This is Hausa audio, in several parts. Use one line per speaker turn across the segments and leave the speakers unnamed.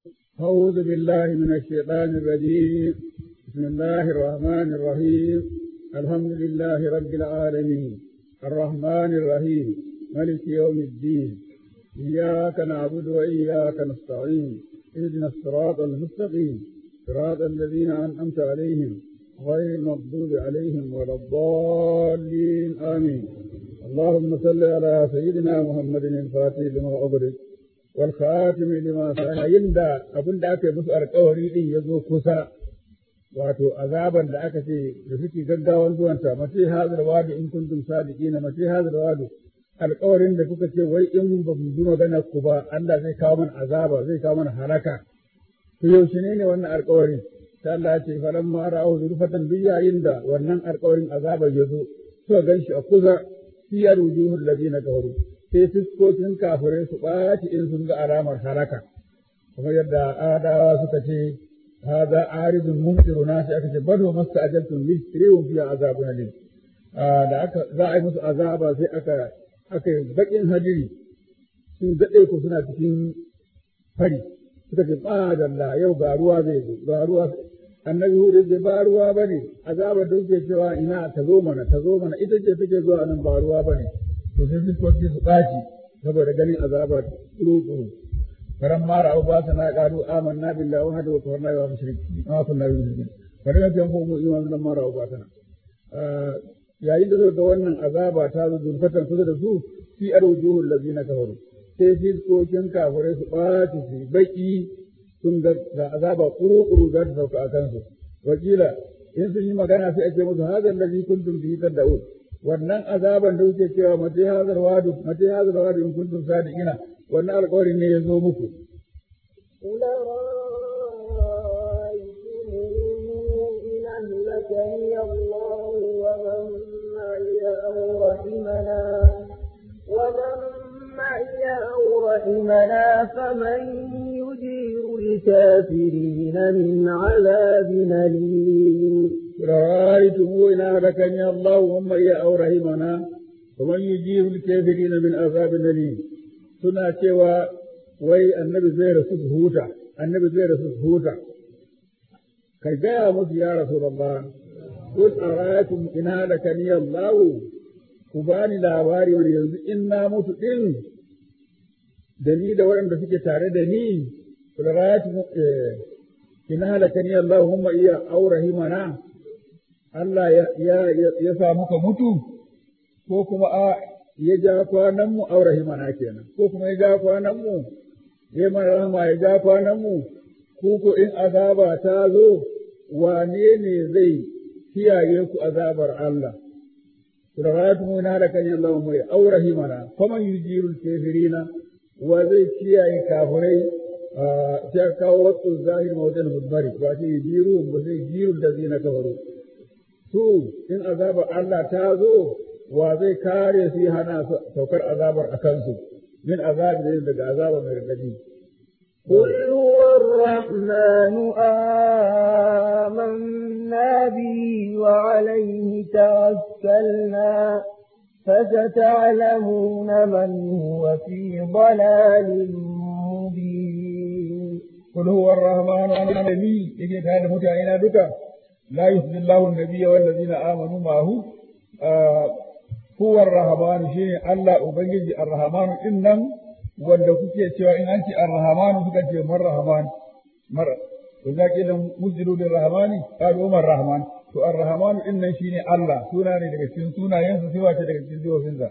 أعوذ بالله من الشيطان الرجيم بسم الله الرحمن الرحيم الحمد لله رب العالمين الرحمن الرحيم ملك يوم الدين إياك نعبد وإياك نستعين اهدنا الصراط المستقيم صراط الذين أنعمت عليهم غير المغضوب عليهم ولا الضالين آمين اللهم صل على سيدنا محمد الفاتح لما أغلق والخاتم لما سأل يندى أبن داك مسأل القوري إن يزو كسا wato azaban da aka ce da suke gaggawan zuwanta mace hazar wadu in kuntum sadiqina mace hazar wadu alƙawarin da kuka ce wai in ba mu bi magana ku ba Allah zai kawo mana azaba zai kawo mana halaka to yaushe ne ne wannan alƙawarin ta Allah ce falan ma ra'u zurfatan duk yayin da wannan alƙawarin azaba ya zo suka ganshi a kusa siyar wujuhul ladina kafaru sai fuskokin kafirai su ɓaci in sun ga alamar halaka kuma yadda adawa suka ce هذا عارض ممطرنا sai aka ce bal wa masta'jaltum bi rihum fiha azabun alim da aka za a yi musu azaba sai aka aka bakin hadiri sun dade ku suna cikin fari suka ce ba da Allah yau ga ruwa zai zo ga ruwa annabi hudu ce ba ruwa bane azabar da kuke cewa ina ta zo mana ta zo mana ita ce take zuwa nan ba ruwa bane to sai fiskoki su ɓaci saboda ganin azabar tsuru فلما رأوا باسنا قالوا آمنا بالله وحده وكفرنا بما مشركين ما كنا مشركين فلما جنبوا إيمان لما رأوا باسنا yayin da suka ga wannan azaba ta zo zurfatan kusa da su fi arjuhul ladina kafaru sai fiskokin kafirai su ɓaci su baki sun ga azaba kuru-kuru za ta sauka a kansu wakila in sun yi magana sai a ce musu hazan ladhi kuntum bihi tad'un wannan azaban da kuke cewa mace hazar wadu mace hazar wadu in kuntum sadiqina wannan alƙawarin ne ya zo muku.
أهلكني الله ومن معي أو رحمنا ومن معي أو رحمنا فمن يجير الكافرين من عذاب أليم
رأيتم إن أهلكني الله ومن معي أو رحمنا ومن يجير الكافرين من عذاب أليم suna cewa wai annabi zai rasu su huta annabi zai rasu su huta kai gaya musu ya rasulullah kul araytum in halakani Allah ku bani labari wani yanzu in na mutu din da ni da waɗanda suke tare da ni kul araytum in halakani Allah humma iya aurahimana Allah ya ya sa muka mutu ko kuma a ya ja kwanan mu aure himana kenan ko kuma ya ja kwanan mu ya mana rahama ya ja kwanan mu ko ko in azaba ta zo wane ne zai kiyaye ku azabar Allah Suratu mu na da kan Allah mai aure himana kuma yujiru kafirina wa zai kiyaye kafirai sai kawo wasu zahir mawdan mudbari ba sai yujiru ba sai yujiru da zina kafaru su in azabar Allah ta zo wa zai kare su hana saukar azabar a kansu min azabi ne daga azaba mai radadi
قل هو الرحمن آمنا به وعليه توكلنا فستعلمون من هو في ضلال مبين
قل هو الرحمن أنا النبي يجي هذا متعينا بك لا يخزي الله النبي والذين آمنوا معه huwa ar-rahman shine Allah ubangiji ar-rahman din nan wanda kuke cewa in an ce ar-rahman suka ce mar rahman mar wanda ke da mujidu da rahmani qalu mar rahman to ar-rahman din nan shine Allah suna ne daga cikin sunayensa sai wace daga cikin sifofinsa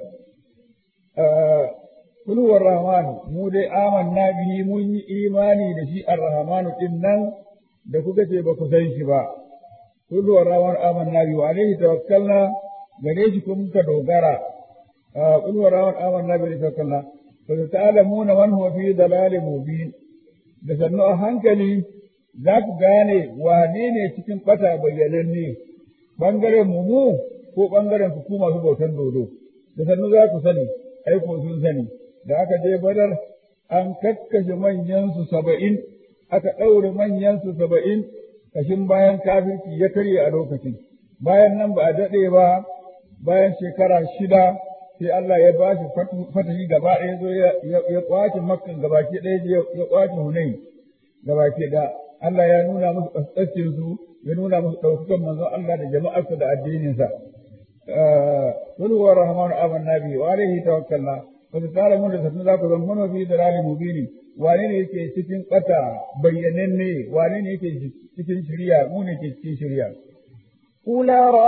kun huwa ar-rahman mu dai amanna bihi mun yi imani da shi ar-rahman din nan da kuka ce ba ku san shi ba kun huwa ar-rahman amanna bihi wa alaihi tawakkalna gare shi kuma muka dogara qul wa rawan amanna bi tawakkalna fa ta'lamuna man huwa fi dalalin mubin da sannu a hankali za ku gane wane ne cikin bata bayyananne bangaren mu mu ko bangaren ku ku masu bautan dodo da sannu za ku sani ai ko sun sani da aka je badar an kakkashe manyan su saba'in aka ɗaure manyan su saba'in kashin bayan kafirci ya karye a lokacin bayan nan ba a daɗe ba bayan shekara shida sai Allah ya ba shi fatahi gaba ɗaya zo ya kwace makkan gaba ke ɗaya ya kwace hunai gaba ke da Allah ya nuna musu kaskancin su ya nuna musu ɗaukakan manzon Allah da jama'arsa da addininsa قل هو الرحمن آمنا به وعليه توكلنا وتتعلمون da sannu za ku zama mana fi dalali mubini wane ne yake cikin ƙata bayyananne wane ne yake cikin shirya mu ne ke cikin shirya
قل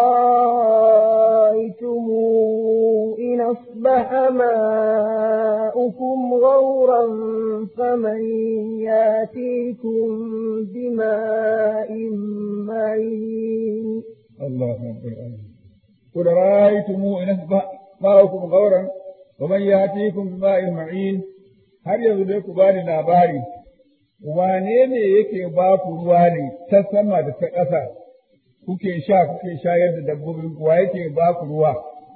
رأيتم إن أصبح ماؤكم غورا فمن ياتيكم بماء معين
الله أكبر قل رأيتم إن أصبح ماؤكم غورا ومن يأتيكم بماء معين har yanzu dai ku bani labari wane ne yake ba ku ruwa ne ta sama da ta ƙasa kuke sha kuke shayar da dabbobin ku wa yake ba ku ruwa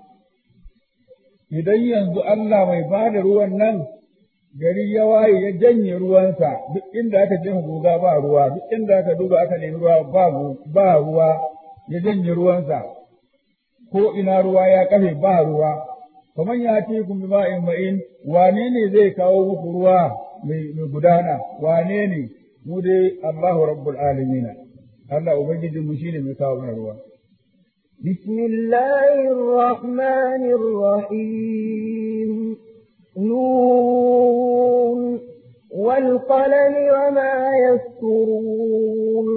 idan yanzu Allah mai ba da ruwan nan gari ya waye ya janye ruwansa duk inda aka jefa guga ba ruwa duk inda aka duba aka nemi ruwa ba ba ruwa ya janye ruwansa ko ina ruwa ya kafe ba ruwa kaman ya ce kun bima'in ma'in wane ne zai kawo muku ruwa mai gudana wane ne mu dai Allahu rabbul alamin Allah ubangijin mu shine mai kawo mana ruwa
بسم الله الرحمن الرحيم نون والقلم وما يسطرون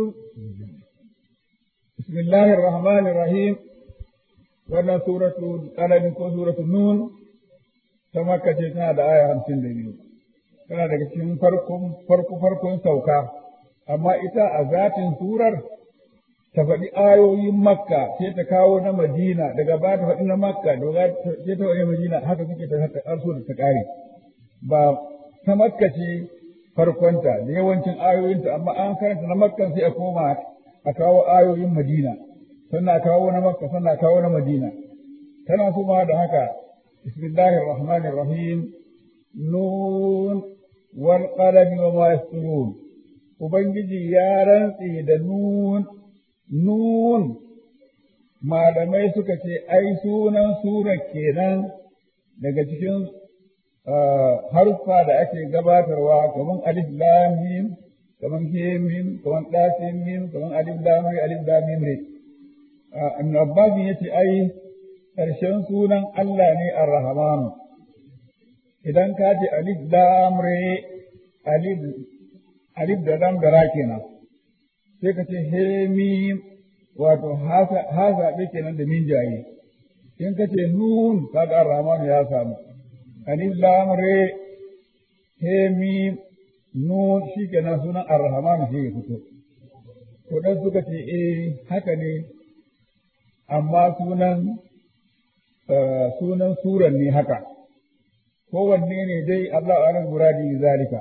بسم الله الرحمن الرحيم wannan suratu qalam ko suratu nun ta makka ce tana da aya hamsin da biyu tana daga cikin farkon farko farkon sauka amma ita a zatin surar ta faɗi ayoyin makka sai ta kawo na madina daga ba ta faɗi na makka daga sai ta faɗi madina haka suke ta haka har da ta ƙare ba ta makka ce farkonta da yawancin ayoyinta amma an karanta na makka sai a koma a kawo ayoyin madina sannan kawo na makka sannan kawo na madina tana kuma da haka bismillahir rahmanir rahim nun wal qalami wa ma yasturun ubangiji ya rantse da nun nun malamai suka ce ai sunan sura kenan daga cikin harfa da ake gabatarwa kamar alif lam mim kamar he mim kamar dasin mim kamar alif lam alif lam mim ne Ibn Abbas ya ce ai ƙarshen sunan Allah ne Ar-Rahmanu idan ka ce alif lam re alif alif da lam da ra kenan sai ka ce he mim wato ha zaɓe kenan da min jaye in ka ce nun kaga Ar-Rahmanu ya samu alif lam re he mim nun shi kenan sunan Ar-Rahmanu shi ya fito to dan suka ce eh haka ne amma sunan sunan suran ne haka kowanne ne dai Allah alam muradi zalika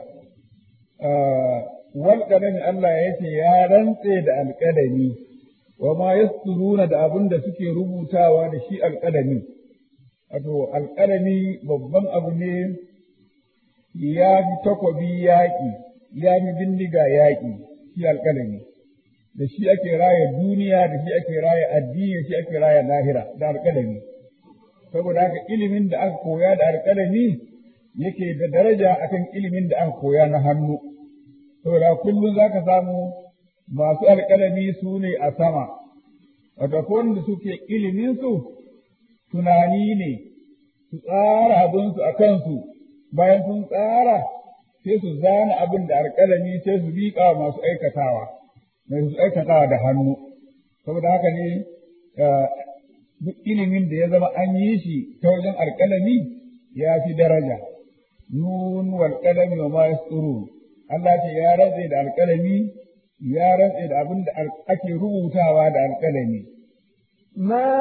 wal qadami Allah ya ce ya rantse da alqadami wa ma yasturuna da abin da suke rubutawa da shi alqadami wato alqadami babban abu ne ya fi takobi yaƙi ya fi bindiga yaƙi shi alqadami da shi ake raya duniya da shi ake raya addini da shi ake raya lahira da alƙalami saboda haka ilimin da aka koya da alƙalami yake da daraja akan ilimin da aka koya na hannu saboda kullum za ka samu masu alƙalami su ne a sama wato wanda suke ilimin su tunani ne su tsara abinsu a kansu bayan sun tsara sai su zana abin da alƙalami sai su miƙa masu aikatawa mai su aikatawa da hannu saboda haka ne duk ilimin da ya zama an yi shi ta wajen alƙalami ya fi daraja nun wal qalami wa ma yasturun Allah ce ya rantse da alƙalami ya rantse da abin da ake rubutawa da alƙalami
ما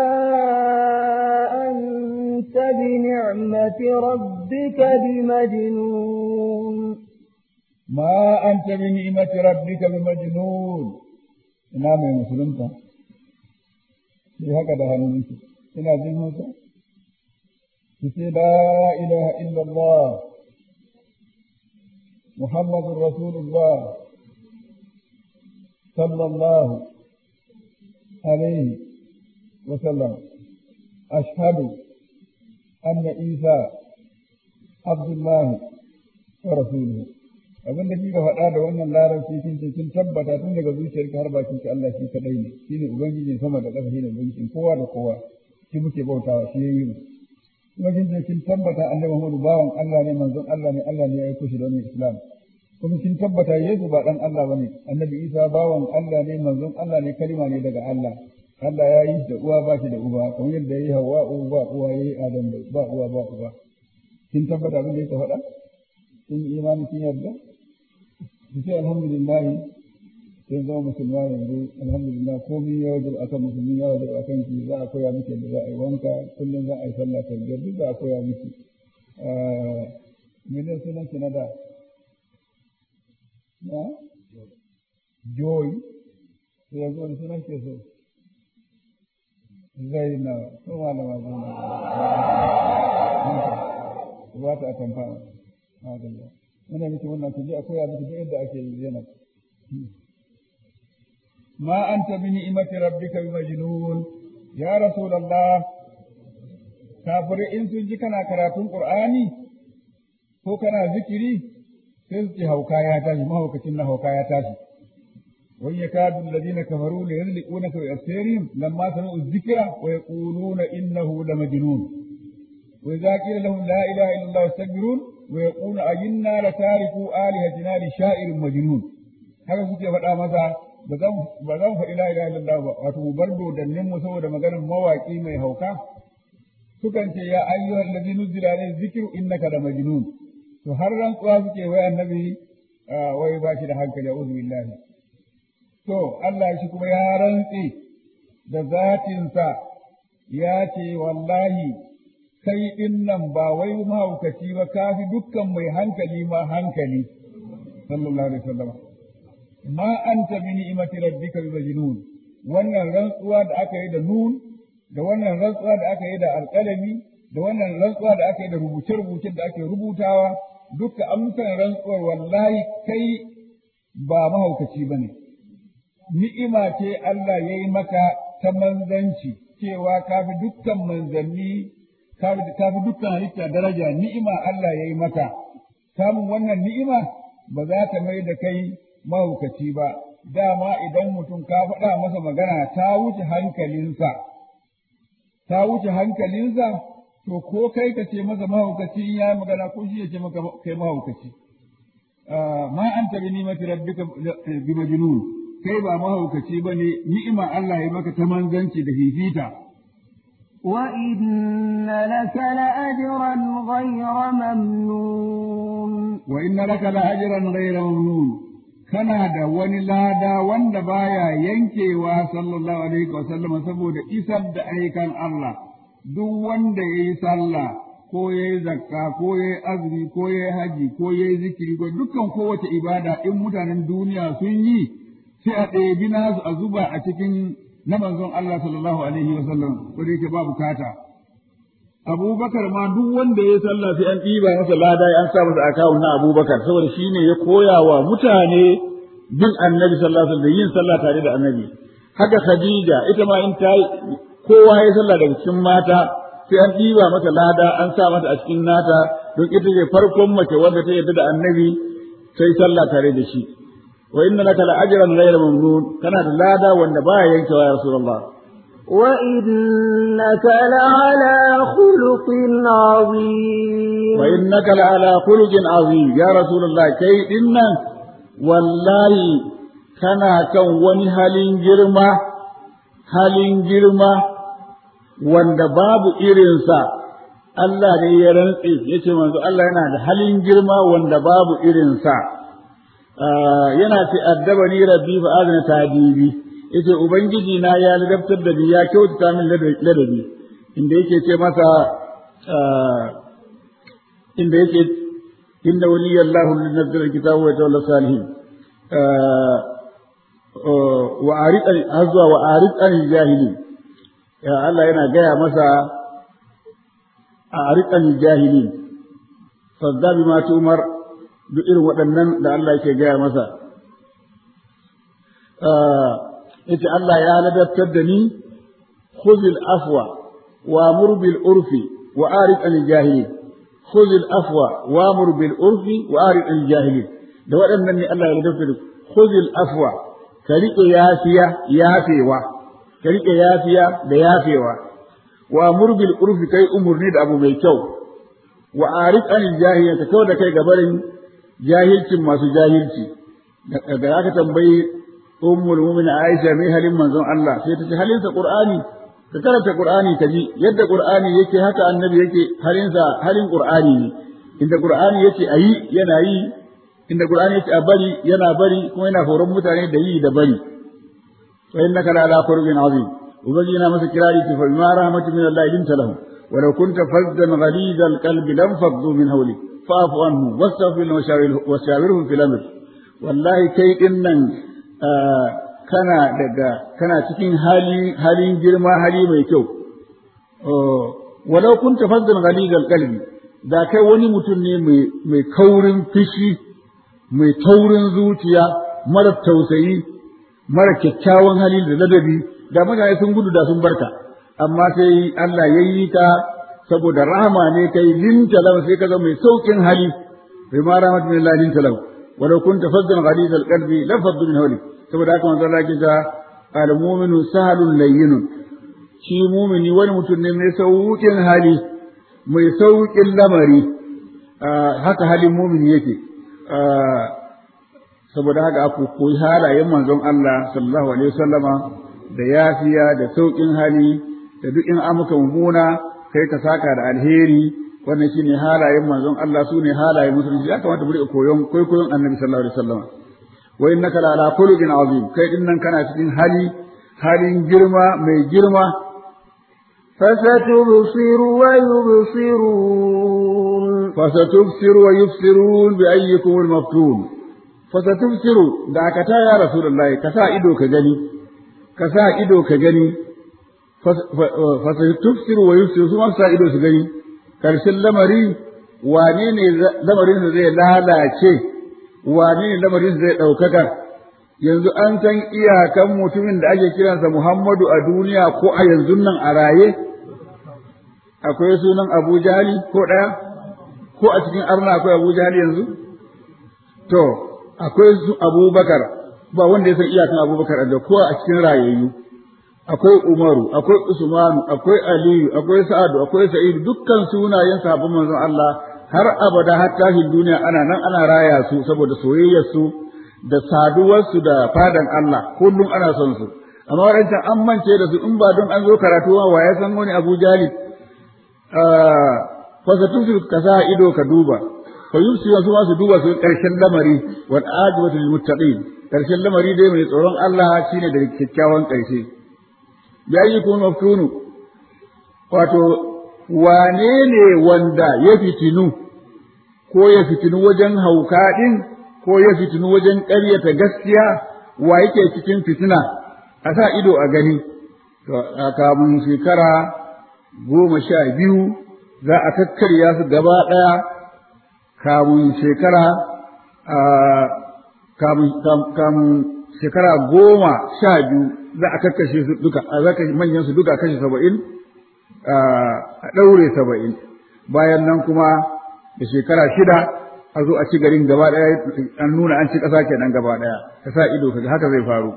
أنت بنعمة ربك بمجنون
ما أنت بنعمة ربك بمجنون ina mai musulunta sai haka da hannunki ina jin hausa ki ce la ilaha illallah muhammadun rasulullah sallallahu alaihi wa sallam ashhadu anna isa abdullahi wa rasuluhu abin da kika faɗa da wannan larabci kin ce kin tabbata tun daga zuciyarki har bakin ki Allah shi kadai ne shine ubangijin sama da ƙasa shine ubangijin kowa da kowa shi muke bautawa shi yayi mu kuma kin ce kin tabbata annabi Muhammadu bawan Allah ne manzon Allah ne Allah ne ya aiko shi da wannan Islam kuma kin tabbata Yesu ba dan Allah bane annabi Isa bawan Allah ne manzon Allah ne kalima ne daga Allah Allah ya yi da uwa ba shi da uba kamar yadda ya yi Hawwa ba uwa ya yi Adam ba uwa ba uba kin tabbata abin da yake faɗa kin imani kin yarda ki ce alhamdulillah kin zama musulma yanzu alhamdulillah komai ya wajen akan musulmi ya wajen akan ki za a koya miki yadda za a yi wanka kullum za a yi sallah ta biyar duk za a koya miki mene sunan ki na da na joy sai yanzu wani sunan ke so zaina ko malama zaina ba ta tamfa madalla muna miki wannan ku je a koya miki duk yadda ake yi zainab ma anta bi ni'mati rabbika bi majnun ya rasulullah kafirai in sun ji kana karatun qur'ani ko kana zikiri sai su ce hauka ya tashi mahaukacin na hauka ya tashi وإن يكاد الذين كفروا ليزلقونك بأبصارهم لما سمعوا الذكر ويقولون إنه لمجنون وإذا قيل لهم لا إله إلا الله يستكبرون ويقول أئنا لتاركوا آلهتنا لشاعر مجنون haka suke faɗa masa ba zan faɗi la ilaha illallah ba wato mu bar dodannin mu saboda maganar mawaƙi mai hauka sukan ce ya ayyuhal ladzi nuzila alayhi dhikru innaka la majnun to har rantsuwa suke wai annabi wai ba shi da hankali a'udhu billahi To, Allah shi kuma ya rantse da zatinsa ya ce, Wallahi, kai ɗin nan ba wai mahaukaci ba, ka fi dukkan mai hankali ma hankali, sallallahu Alaihi wasallam. Ma an ta bi ni'imati rabbika bi majnun wannan rantsuwa da aka yi da nun, da wannan rantsuwa da aka yi da alƙalami, da wannan rantsuwa da aka yi da rubuce-rubucen da ake rubutawa, duka amsan rantsuwar wallahi kai ba mahaukaci ba ne. ni'ima ce Allah ya yi maka ta manzanci cewa ka fi dukkan manzanni ka fi dukkan halitta daraja ni'ima Allah ya yi maka samun wannan ni'ima ba za ta mai da kai mahaukaci ba dama idan mutum ka faɗa masa magana ta wuce hankalinsa ta wuce hankalinsa to ko kai ka ce masa mahaukaci in ya magana ko shi ya ce maka kai mahaukaci ma anta bi ni'mati rabbika bi majnun kai ba mahaukaci ba ne ni'ima Allah ya maka ta manzanci da fifita.
وإن لك لأجرا غير ممنون
وإن لك لأجرا غير ممنون kana da wani lada wanda baya yankewa sallallahu alaihi wa sallam saboda isar da aikan Allah duk wanda yayi sallah ko yayi zakka ko yayi azumi ko yayi haji ko yayi zikiri ko dukkan kowace ibada in mutanen duniya sun yi sai a ɗebi nasu a zuba a cikin na manzon Allah sallallahu alaihi wa sallam wanda yake ba bukata. Abubakar ma duk wanda ya sallah sai an ɗiba masa lada an sa masa akawun na Abubakar saboda shi ne ya koya wa mutane bin annabi sallallahu alaihi da yin sallah tare da annabi. Haka Khadija ita ma in ta kowa ya sallah daga cikin mata sai an ɗiba mata lada an sa mata a cikin nata don ita ce farkon mace wanda ta yarda da annabi sai sallah tare da shi. wa inna laka la ajran ghayra mamnun kana da lada wanda baya yankewa ya rasulullah
wa innaka la ala khuluqin azim
wa innaka la ala khuluqin azim ya rasulullah kai dinnan wallahi kana kan wani halin girma halin girma wanda babu irinsa Allah ne ya rantse yace manzo Allah yana da halin girma wanda babu irinsa yana ce addabani rabbi fa azna tadibi yace ubangiji na ya ladabtar da ni ya kyautata min ladabi inda yake ce masa inda yake inda waliyallahu nazzala alkitaba wa tawalla salihin wa arid azwa wa arid an jahili ya Allah yana gaya masa arid an jahili sadda bima tumar duk irin waɗannan da Allah yake gaya masa. Yace Allah ya ladabtar da ni, khuzil afwa wa murbil urfi wa arid an jahili. Khuzil afwa wa murbil urfi wa arid an jahili. da waɗannan ne Allah ya ladabta da khuzil afwa ka riƙe yafiya yafewa ka riƙe yafiya da yafewa wa amur bil urfi kai umurni da abu mai kyau wa arif anil jahiliya ka kawar da kai gabarin jahilcin masu jahilci da aka tambayi ummul mu'minin Aisha mai halin manzon Allah sai ta ce halinsa Qur'ani ka karanta Qur'ani ka ji yadda Qur'ani yake haka annabi yake halinsa halin Qur'ani ne inda Qur'ani yake ayi yana yi inda Qur'ani yake a bari yana bari kuma yana horon mutane da yi da bari wa innaka la ala qur'in azim ubangi yana masa kirari ki fa bima rahmatin min Allah linta lahu ولو كنت فظا غليظ القلب لانفضوا من حولك فاعف عنهم واستغفر لهم وشاورهم في الامر والله كي إنن kana daga kana cikin hali halin girma hali mai kyau walau kunta faddan ghalidal qalbi da kai wani mutum ne mai mai kaurin fishi mai taurin zuciya mara tausayi mara kyakkyawan hali da ladabi da mutane sun gudu da sun barka amma sai Allah ya yi ka saboda rahama ne kai linta lahu sai ka zama mai saukin hali bai ma rahmatullahi linta lahu ولو كنت فظا غليظ القلب لفضوا من حولك saboda haka manzo Allah ya al-mu'minu sahalun layyinun shi mu'mini wani mutum ne mai sauƙin hali mai sauƙin lamari haka halin mu'mini yake saboda haka aku koyi halayen manzon Allah sallallahu alaihi wasallama da yafiya da sauƙin hali da duk in amuka mummuna kai ka saka da alheri wannan shine halayen manzon Allah su ne halayen musulunci ya kamata mu riƙa koyon kwaikwayon annabi sallallahu alaihi wasallam wa innaka la ala khuluqin azim kai din nan kana cikin hali halin girma mai girma
فستبصر ويبصرون
فستبصر ويبصرون بأيكم المفتون فستبصر دعكتا يا رسول الله كسا إدو كجني كسا إدو كجني فستبصر ويبصر ثم كسا إدو كجني karshen lamari wane ne lamarin zai lalace wane ne lamarin zai ɗaukaka yanzu an san iyakan mutumin da ake kiransa Muhammadu a duniya ko a yanzu nan a raye akwai sunan Abu Jahali ko ɗaya ko a cikin arna akwai Abu Jahali yanzu to akwai su Abubakar ba wanda ya san iyakan Abubakar da ko a cikin rayayyu akwai Umaru, akwai Usmanu, akwai Aliyu, akwai Sa'adu, akwai Sa'idu, dukkan sunayen sahabban manzon Allah har abada har tashin duniya ana nan ana raya su saboda soyayyar su da saduwar su da fadan Allah kullum ana son su. Amma waɗancan an mance da su in ba don an zo karatu wa ya san wani Abu Jali fasatun su ka sa ido ka duba. Fa yusuf su ma su duba su ƙarshen lamari wal ajibatu lil muttaqin. Ƙarshen lamari dai mai tsoron Allah shine da kyakkyawan ƙarshe. yayyukun maftunu wato wane ne wanda ya fitinu ko ya fitinu wajen hauka ɗin ko ya fitinu wajen ƙaryata gaskiya wa yake cikin fitina a sa ido a gani to a kamun shekara goma sha biyu za a kakkarya su gaba ɗaya kamun shekara kamun shekara goma sha biyu za a kakkashe su duka a zaka manyan su duka kashe saba'in a ɗaure saba'in bayan nan kuma da shekara shida a zo a ci garin gaba ɗaya an nuna an ci ƙasa kenan gaba ɗaya ka sa ido kaga haka zai faru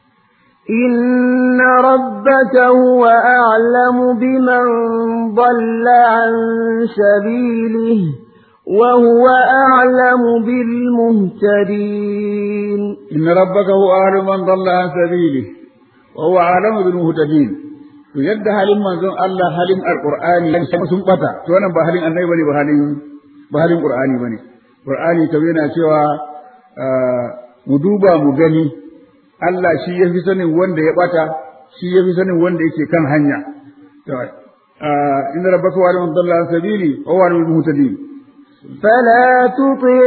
إن ربك هو أعلم بمن ضل عن سبيله وهو أعلم بالمهتدين
إن ربك هو أعلم من ضل عن سبيله وهو أعلم بالمهتدين to yadda halin manzon Allah halin alqur'ani sun bata to wannan ba halin annabi bane ba halin ba halin qur'ani bane qur'ani to yana cewa mu duba mu gani Allah shi ya fi sanin wanda ya bata shi ya fi sanin wanda yake kan hanya to inna rabbaka wa man dalla sabili wa huwa al-muhtadin
فلا تطع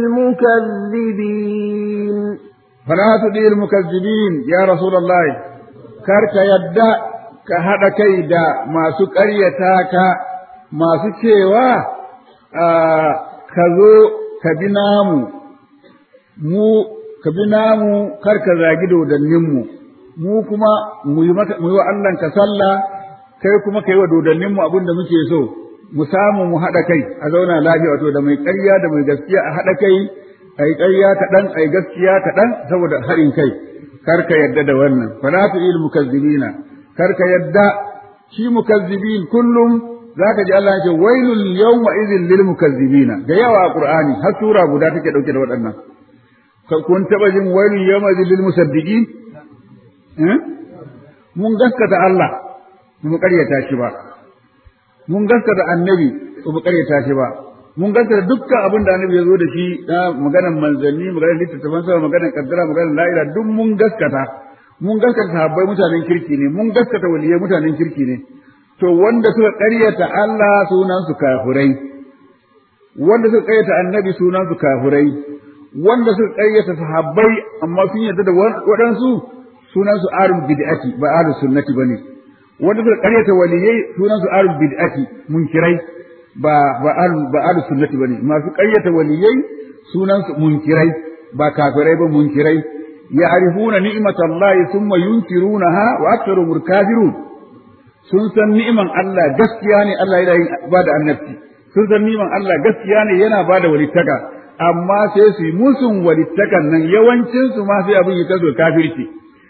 المكذبين
فلا تطع المكذبين يا رسول الله كرك يدّا ka haɗa kai da masu ƙaryata ka masu cewa ka zo ka bi namu mu ka bi namu kar ka zagi dodanninmu mu kuma mu yi wa Allah ka sallah kai kuma ka yi wa dodanninmu abin da muke so mu samu mu haɗa kai a zauna lafiya wato da mai ƙarya da mai gaskiya a haɗa kai ai ƙarya kaɗan ai gaskiya kaɗan saboda harin kai kar ka yadda da wannan fala tu'il mukazzibina kar ka yadda shi mukazzibin kullum zaka ji Allah yake wailul yawma idhil lil mukazzibina ga yawa a Qur'ani har sura guda take dauke da waɗannan kun taba jin wailul yawma idhil lil musaddiqin eh mun gaskata Allah mu ƙaryata shi ba mun gaskata annabi mu ƙaryata shi ba mun gaskata dukkan abin da annabi ya zo da shi na maganar manzanni maganar littattafan sa maganar kaddara maganar la'ila duk mun gaskata mun gaskata sahabbai mutanen kirki ne mun gaskata waliyai mutanen kirki ne to wanda suka ƙaryata Allah sunan su kafirai wanda suka ƙaryata annabi sunan su kafirai wanda suka ƙaryata sahabbai amma sun yarda da waɗansu sunan su arul bid'ati ba ahlus sunnati bane wanda suka ƙaryata waliyai sunan su arul bid'ati munkirai ba ba ahlus ba ahlus sunnati bane masu ƙaryata waliyai sunan su munkirai ba kafirai ba munkirai ya'rifuna ni'matallahi thumma yunkirunaha wa aktharuhum kafirun sun san ni'iman Allah gaskiya ne Allah yana yin ba da annabci sun san ni'iman Allah gaskiya ne yana ba da walittaka amma sai su yi musun walittakan nan yawancin su ma sai abin ya kazo kafirci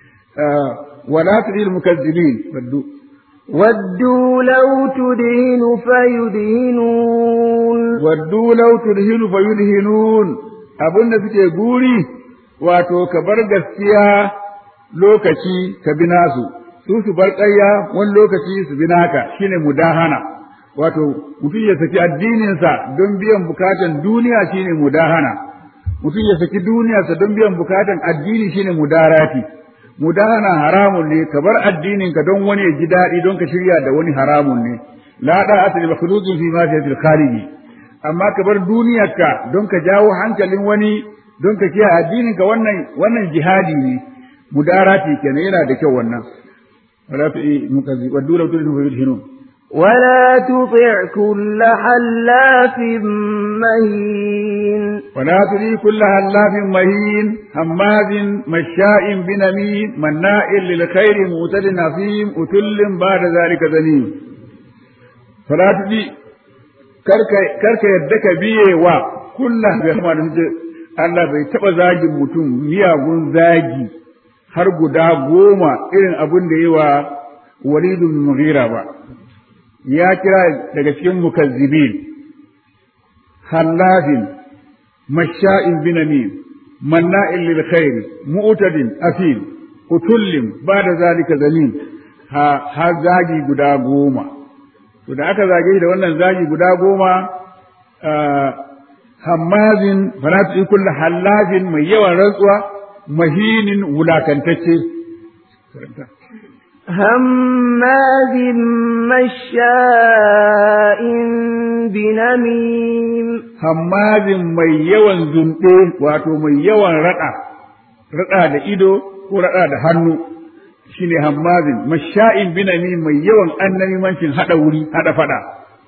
wala tudil mukazzibin waddu
ودوا لو تدهن فيدهنون
waddu law tudhinu fayudhinun abin da suke guri wato ka bar gaskiya lokaci ka bi nasu su su bar ƙarya wani lokaci su bi naka shine mudahana wato mutum ya saki addininsa don biyan bukatan duniya shine mudahana mutum ya saki duniyarsa don biyan bukatan addini shine mudarati mudahana haramun ne ka bar addininka don wani ya ji daɗi don ka shirya da wani haramun ne la da asali makhluqin fi ma fi khaliqi amma ka bar duniyarka don ka jawo hankalin wani don ka kiyaye addininka wannan wannan jihadi ne mudarati kenan yana da kyau wannan ولا تؤي مكذب ودوا لو تدهنوا فيدهنون
ولا تطع كل حلاف مهين
ولا تؤي كل هلاف مهين هماز مشاء بنميم مناء للخير معتد نظيم أتل بعد ذلك ذنيم فلا تؤي karka yadda ka biye wa kulla bai kama da Allah bai taɓa zagin mutum miyagun zagi har guda goma irin abin da yi wa walidun mughira ba ya kira daga cikin mukazzibin hallafin masha'in binamin manna'in lil khair mu'tadin afil utullin ba da zalika zalim ha har zagi guda goma to da aka zage shi da wannan zagi guda goma hammazin falatu kullu hallafin mai yawan rantsuwa mahinin wulakantacce
هماز مشاء بنميم
hammazin mai yawan zunɗe wato mai yawan raɗa raɗa da ido ko raɗa da hannu shine hammazin masha'in binami mai yawan annamimancin haɗa wuri haɗa faɗa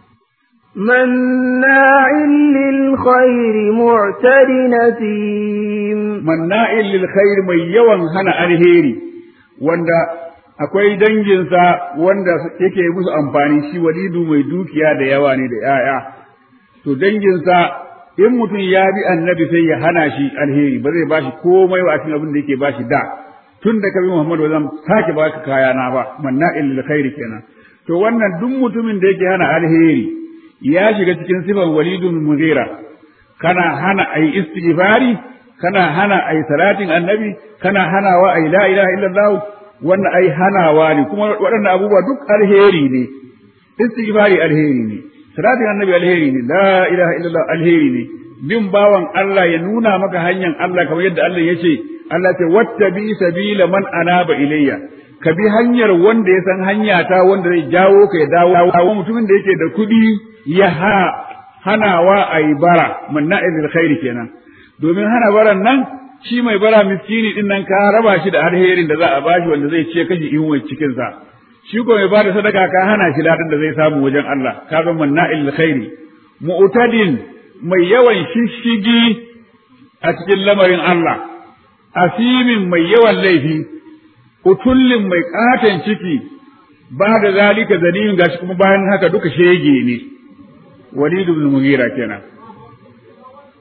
مناع للخير معتد نثيم
manna'in lil khair mai yawan hana alheri wanda akwai danginsa wanda yake musu amfani shi walidu mai dukiya da yawa ne da ‘ya'ya. To danginsa in mutum ya bi annabi sai ya hana shi alheri ba zai ba shi komai wa cikin abin da yake ba shi da tun da ka bi Muhammadu ba zan sake ba ka kayana ba manna lil khairi kenan. To wannan duk mutumin da yake hana alheri ya shiga cikin sifan walidun mughira kana hana ayi istighfari kana hana ayi salatin annabi kana hanawa ayi la ilaha illallah wannan ai hanawa ne kuma waɗannan abubuwa duk alheri ne istighfari alheri ne salatin annabi alheri ne la ilaha illallah alheri ne bin bawan Allah ya nuna maka hanyar Allah kamar yadda Allah ya ce Allah ce wattabi sabila man anaba ilayya ka bi hanyar wanda ya san hanya ta wanda zai jawo ka ya dawo mutumin da yake da kuɗi ya hanawa a yi bara manna'il khairi kenan domin hana baran nan shi mai bara miskini din nan ka raba shi da alherin da za a bashi wanda zai ce kashi in wai cikin sa shi ko mai bada sadaka ka hana shi ladan da zai samu wajen Allah ka zama manna'il khairi mu'tadin mai yawan shishigi a cikin lamarin Allah asimin mai yawan laifi utullin mai katon ciki ba da zalika zaniyin gashi kuma bayan haka duka shege ne walidu bin mugira kenan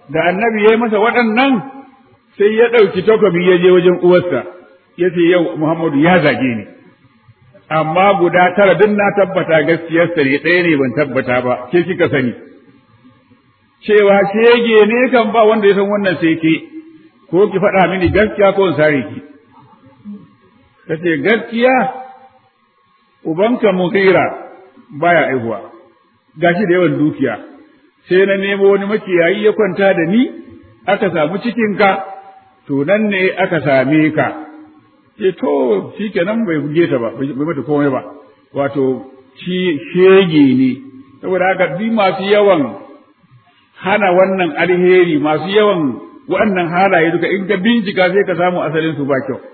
da annabi ya yi masa waɗannan sai ya ɗauki takobi ya je wajen uwarsa ya ce yau Muhammadu ya zage ni amma guda tara duk na tabbata gaskiyarsa ne ɗaya ne ban tabbata ba ke kika sani cewa shege ne kan ba wanda ya san wannan sai ke ko ki faɗa mini gaskiya ko in sare ki kace gaskiya ubanka mughira baya aihuwa gashi da yawan dukiya sai na nemo wani makiyayi ya kwanta da ni aka samu cikinka to nan ne aka same ka ce to shikenan bai buge ta ba bai mata komai ba wato shi shege ne saboda haka duk masu yawan hana wannan alheri masu yawan wannan halaye duka in ka bincika sai ka samu asalin su ba kyau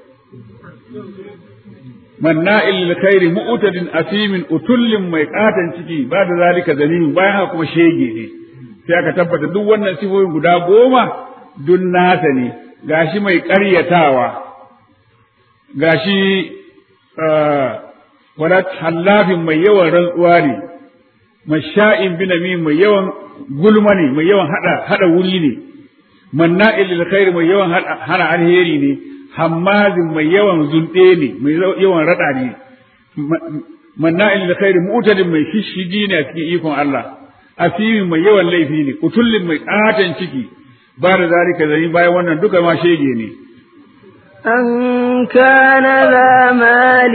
manna'il lil khairi mu'tadin asimin utullin mai katan ciki ba da zalika zalimin bayan haka kuma shege ne sai aka tabbata duk wannan sifofin guda goma dun nasa ne gashi mai ƙaryatawa gashi wala hallafin mai yawan rantsuwa ne masha'in binami mai yawan gulma ne mai yawan hada hada wuri ne manna'il lil khair mai yawan hana alheri ne hammazin mai yawan zunde ne mai yawan rada ne manna'il lil khair mu'tadin mai shishigi ne a cikin ikon Allah asimin mai yawan laifi ne utullin mai katan ciki ba da zalika zai bayan wannan duka ma shege ne
أن كان ذا مال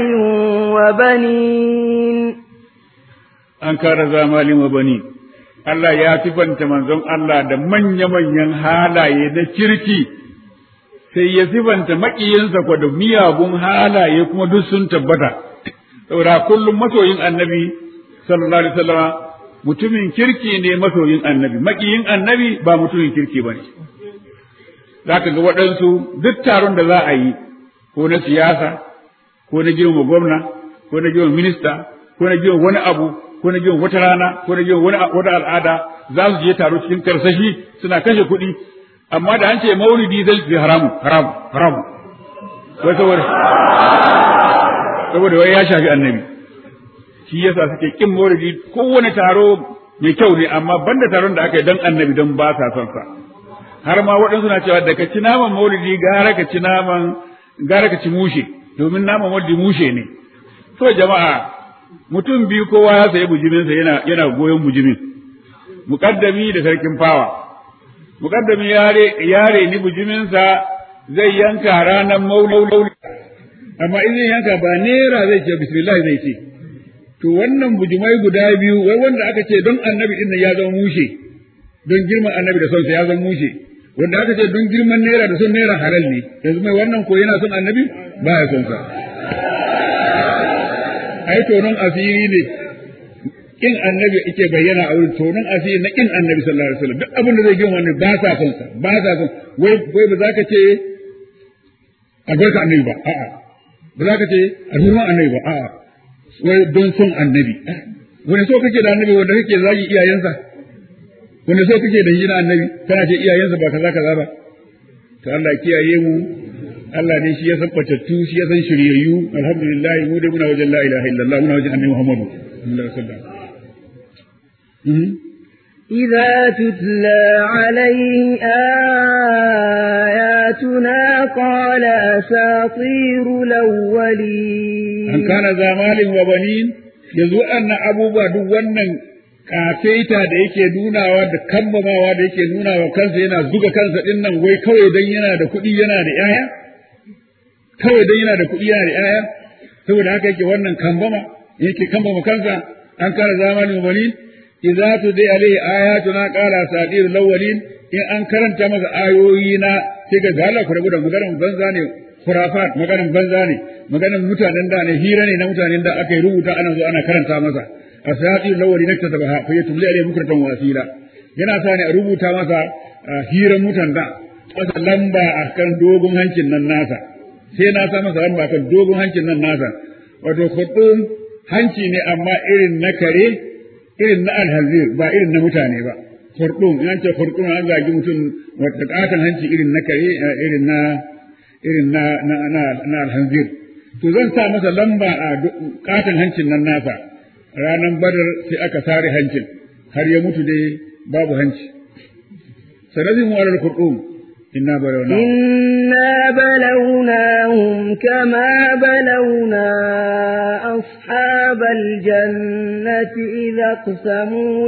وبنين
an kara zamalin wa bani Allah ya sifanta manzon Allah da manya-manyan halaye na kirki sai ya sifanta maƙiyinsa kwa da miyagun halaye kuma duk sun tabbata saboda kullum masoyin annabi sallallahu alaihi wasallam mutumin kirki ne masoyin annabi maƙiyin annabi ba mutumin kirki bane zaka ga waɗansu duk taron da za a yi ko na siyasa ko na girma gwamna ko na girma minista ko na girma wani abu ko na girma wata rana ko na girma wani wata al'ada za su je taro cikin karsashi suna kashe kuɗi amma da an ce maulidi zai ce haramu haramu haramu wai saboda saboda wai ya shafi annabi shi yasa suke kin maulidi kowane taro mai kyau ne amma banda taron da aka yi don annabi don ba sa son sa har ma waɗansu na cewa da ka ci naman maulidi gara ka ci naman gara ka ci mushe domin naman maulidi mushe ne to jama'a mutum biyu kowa ya sayi bujiminsa yana yana goyon bujimin muƙaddami da sarkin fawa muƙaddami yare yare ni bujiminsa zai yanka ranar maulidi amma in zai yanka ba nera zai ce bismillah zai ce to wannan bujumai guda biyu wai wanda aka ce don annabi din ya zama mushe don girman annabi da sonsa ya zama mushe wanda aka ce don girman naira da son naira halal ne yanzu mai wannan ko yana son annabi ba ya son sa ai tonon asiri ne kin annabi yake bayyana a wurin tonon asiri na kin annabi sallallahu alaihi wasallam duk abin da zai gina wannan ba sa son sa ba sa son wai wai ba za ka ce albarka annabi ba a'a ba za ka ce alhurman annabi ba a'a wai don son annabi wani so kake da annabi wanda kake zagi iyayensa wanda so kake da hijira annabi kana ce iyayensa ba kaza kaza ba to Allah kiyaye mu Allah ne shi ya san batattu shi ya san shiryayyu alhamdulillah mu dai muna wajen la ilaha illallah muna wajen annabi Muhammadu sallallahu alaihi wasallam
إذا تتلى عليه آياتنا قال أساطير الأولين
an kana zamalin wa banin yanzu annan abubuwa duk wannan kafeta da yake nunawa da kambamawa da yake nunawa kansa yana zuga kansa din nan wai kawai dan yana da kuɗi yana da ƴaƴa kawai dan yana da kuɗi yana da ƴaƴa saboda haka yake wannan kambama yake kambama kansa an kana zamalin wa banin idza tudi alaihi ayatuna qala sadir lawalin in an karanta masa ayoyi na sai ga Allah ku rabu da maganar banza ne khurafat maganar banza ne maganar mutanen da ne hira ne na mutanen da aka yi rubuta ana zo ana karanta masa asati lawali nakta da fa yatumli alayhi bukratan wasila yana sa ne a rubuta masa hiran mutan da masa lamba akan dogon hancin nan nasa sai na sa masa lamba akan dogon hancin nan nasa wato khutum hanci ne amma irin na kare irin na alhazir ba irin na mutane ba khurdum in an ce khurdum an zagi mutum wata katan hanci irin na kare irin na irin na na na, na alhanzir to zan sa masa lamba a katon hancin nan nasa ranar badar sai aka sare hancin har ya mutu dai babu hanci سنزم على الخرطوم إنا بلوناهم
إنا بلوناهم كما بلونا أصحاب الجنة إذا اقسموا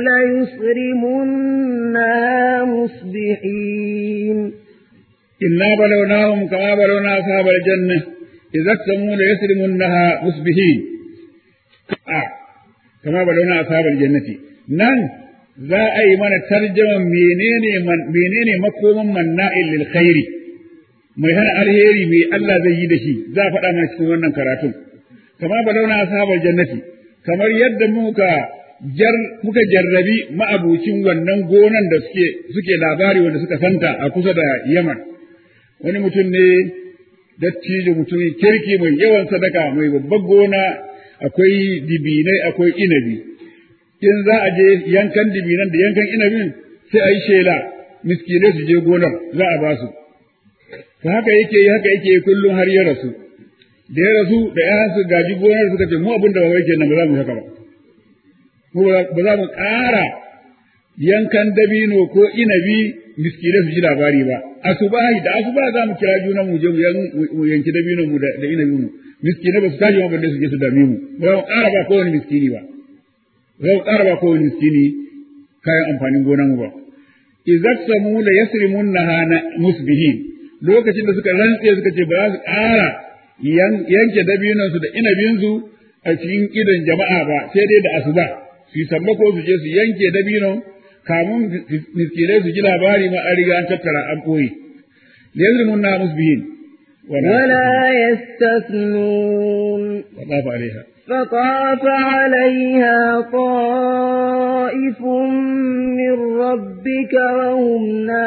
ليسرمنها مصبحين
إنا بلوناهم كما بلونا أصحاب الجنة إذا اقسموا ليسرمنها مصبحين آه. كما بلونا أصحاب الجنة نعم za a yi mana tarjaman menene menene makoman manna'il lil khairi mai hana alheri mai Allah zai yi da shi za a faɗa mana cikin wannan karatun kama balauna ashabal jannati kamar yadda muka jar muka jarrabi ma'abucin wannan gonan da suke suke labari wanda suka santa a kusa da Yaman wani mutum ne dattijo mutumin kirki mai yawan sadaka mai babbar gona akwai dibinai akwai inabi in za a je yankan dibinan da yankan inabin sai a yi shela miskinai su je gonar za a ba su to haka yake yi haka yake yi kullum har ya rasu da ya rasu da ya su gaji gonar suka ce mu abin da ba yake nan ba za mu haka ba mu ba za mu ƙara yankan dabino ko inabi miskinai su ji labari ba asubahi da asuba za mu kira junan mu je mu yanki dabino mu da inabi mu miskinai ba su tashi ma balle su je su dame mu ba za mu ƙara ba kowane miskini ba zai ƙara ba kowane miskini kayan amfanin gonan ba. Izak samu la yasrimun na musbihin lokacin da suka rantse suka ce ba za su ƙara yanke dabinansu da inabinsu a cikin idon jama'a ba sai dai da asuba su yi sammako su je su yanke dabinon kamun miskinai su ji labari ma an riga an tattara an ɓoye. Yasrimun na musbihin.
ولا يستثنون
وطاف عليها
فطاف عليها طائف من ربك وهم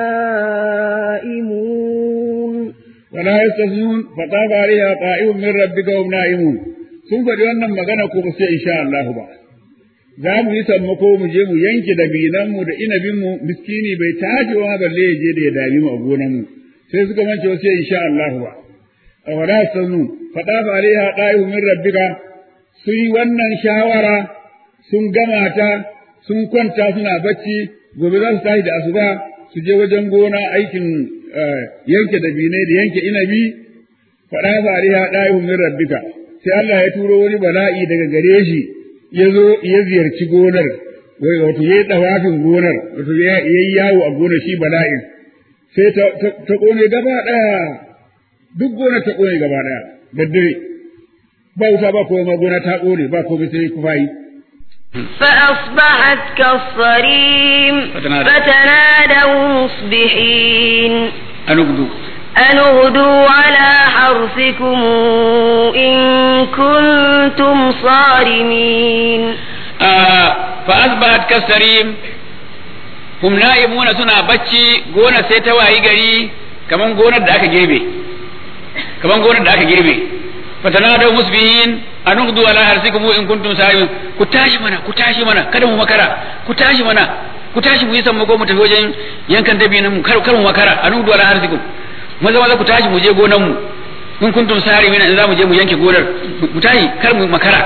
نائمون
ولا يستثنون فطاف عليها طائف من ربك وهم نائمون sun faɗi wannan magana ko sai insha Allah ba za mu yi sammako mu je mu yanke dabinanmu da inabinmu miskini bai tashi wa balle ya je da ya dami mu a gonanmu sai suka mance wasu insha Allah ba a wala sanu fada fa alaiha da'ihu min rabbika sun yi wannan shawara sun gama ta sun kwanta suna bacci gobe za su tashi da asuba su je wajen gona aikin yanke dabinai da yanke inabi fada fa alaiha da'ihu min rabbika sai Allah ya turo wani bala'i daga gare shi ya zo ya ziyarci gonar wai wato yayi dawafin gonar wato yayi yawo a gonar shi bala'in sai ta kone gaba daya duk gonar ta kone gaba daya da dare ba wuta ba komai gona ta kone ba komai sai kufayi
فأصبحت كالصريم
فتنادوا.
فتنادوا مصبحين
an gudu
أن اغدوا على حرثكم إن كنتم صارمين
fa asbahat kasarim hum na'imuna suna bacci gona sai ta wayi gari kaman gonar da aka girbe kaman gonar da aka girbe fatanadaw musbihin anughdu ala harsikum in kuntum sa'imin ku tashi mana ku tashi mana kada mu makara ku tashi mana ku tashi mu yi sammako mu tafi wajen yankan dabinan mu kar kar mu makara anughdu ala harsikum maza maza ku tashi mu je gonan mu in kuntum sa'imin in za mu je mu yanke gonar mu tashi kar mu makara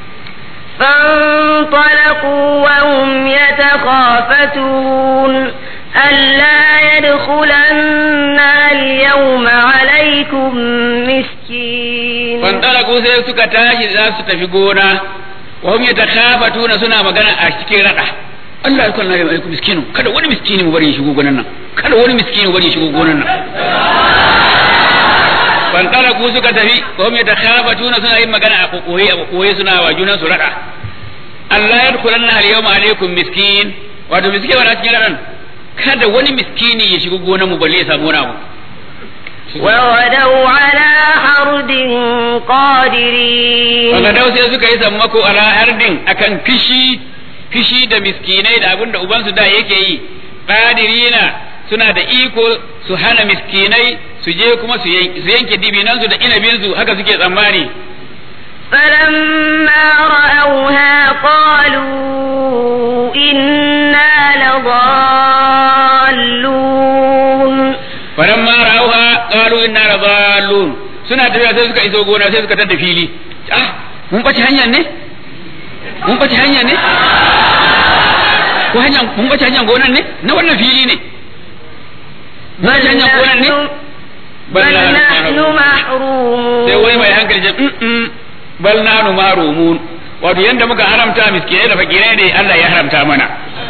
فانطلقوا وهم يتخافتون ألا يدخلن اليوم عليكم مسكين
fantalaku sai suka tashi za su tafi gona wa hum yatakhafatuna suna magana a cikin rada Allah ya kalla alaikum miskinu kada wani miskini mu bari ya shigo gonan nan kada wani miskini mu bari ya shigo gonan nan fantalaku suka tafi wa hum yatakhafatuna suna yin magana a kokoye a kokoye suna wa junan su rada Allah ya dukulanna al-yawma alaikum miskin wato miskin wala cikin radan kada wani miskini ya shigo gonan mu balle ya samu wani abu
وغدوا على حرد قادرين
Fagadau sai suka yi sammako ala hardin akan fishi fishi da miskinai da abin da ubansu da yake yi qadirina suna da iko su hana miskinai su je kuma su yan- su yanke dibinansu da inabinsu haka suke tsammani
فلما رأوها قالوا إنا لضالون
falamma ra'awha qalu inna ladallun suna tafiya sai suka iso gona sai suka tada fili ah mun bace hanya ne mun bace hanya ne ko hanya mun bace hanyar gonan ne na wannan fili ne mun ci hanyar gonan ne
بل نحن محرومون
sai wani mai hankali ce "Mm-mm, bal nanu mahrumun wato yanda muka haramta miskinai da fakirai ne Allah ya haramta mana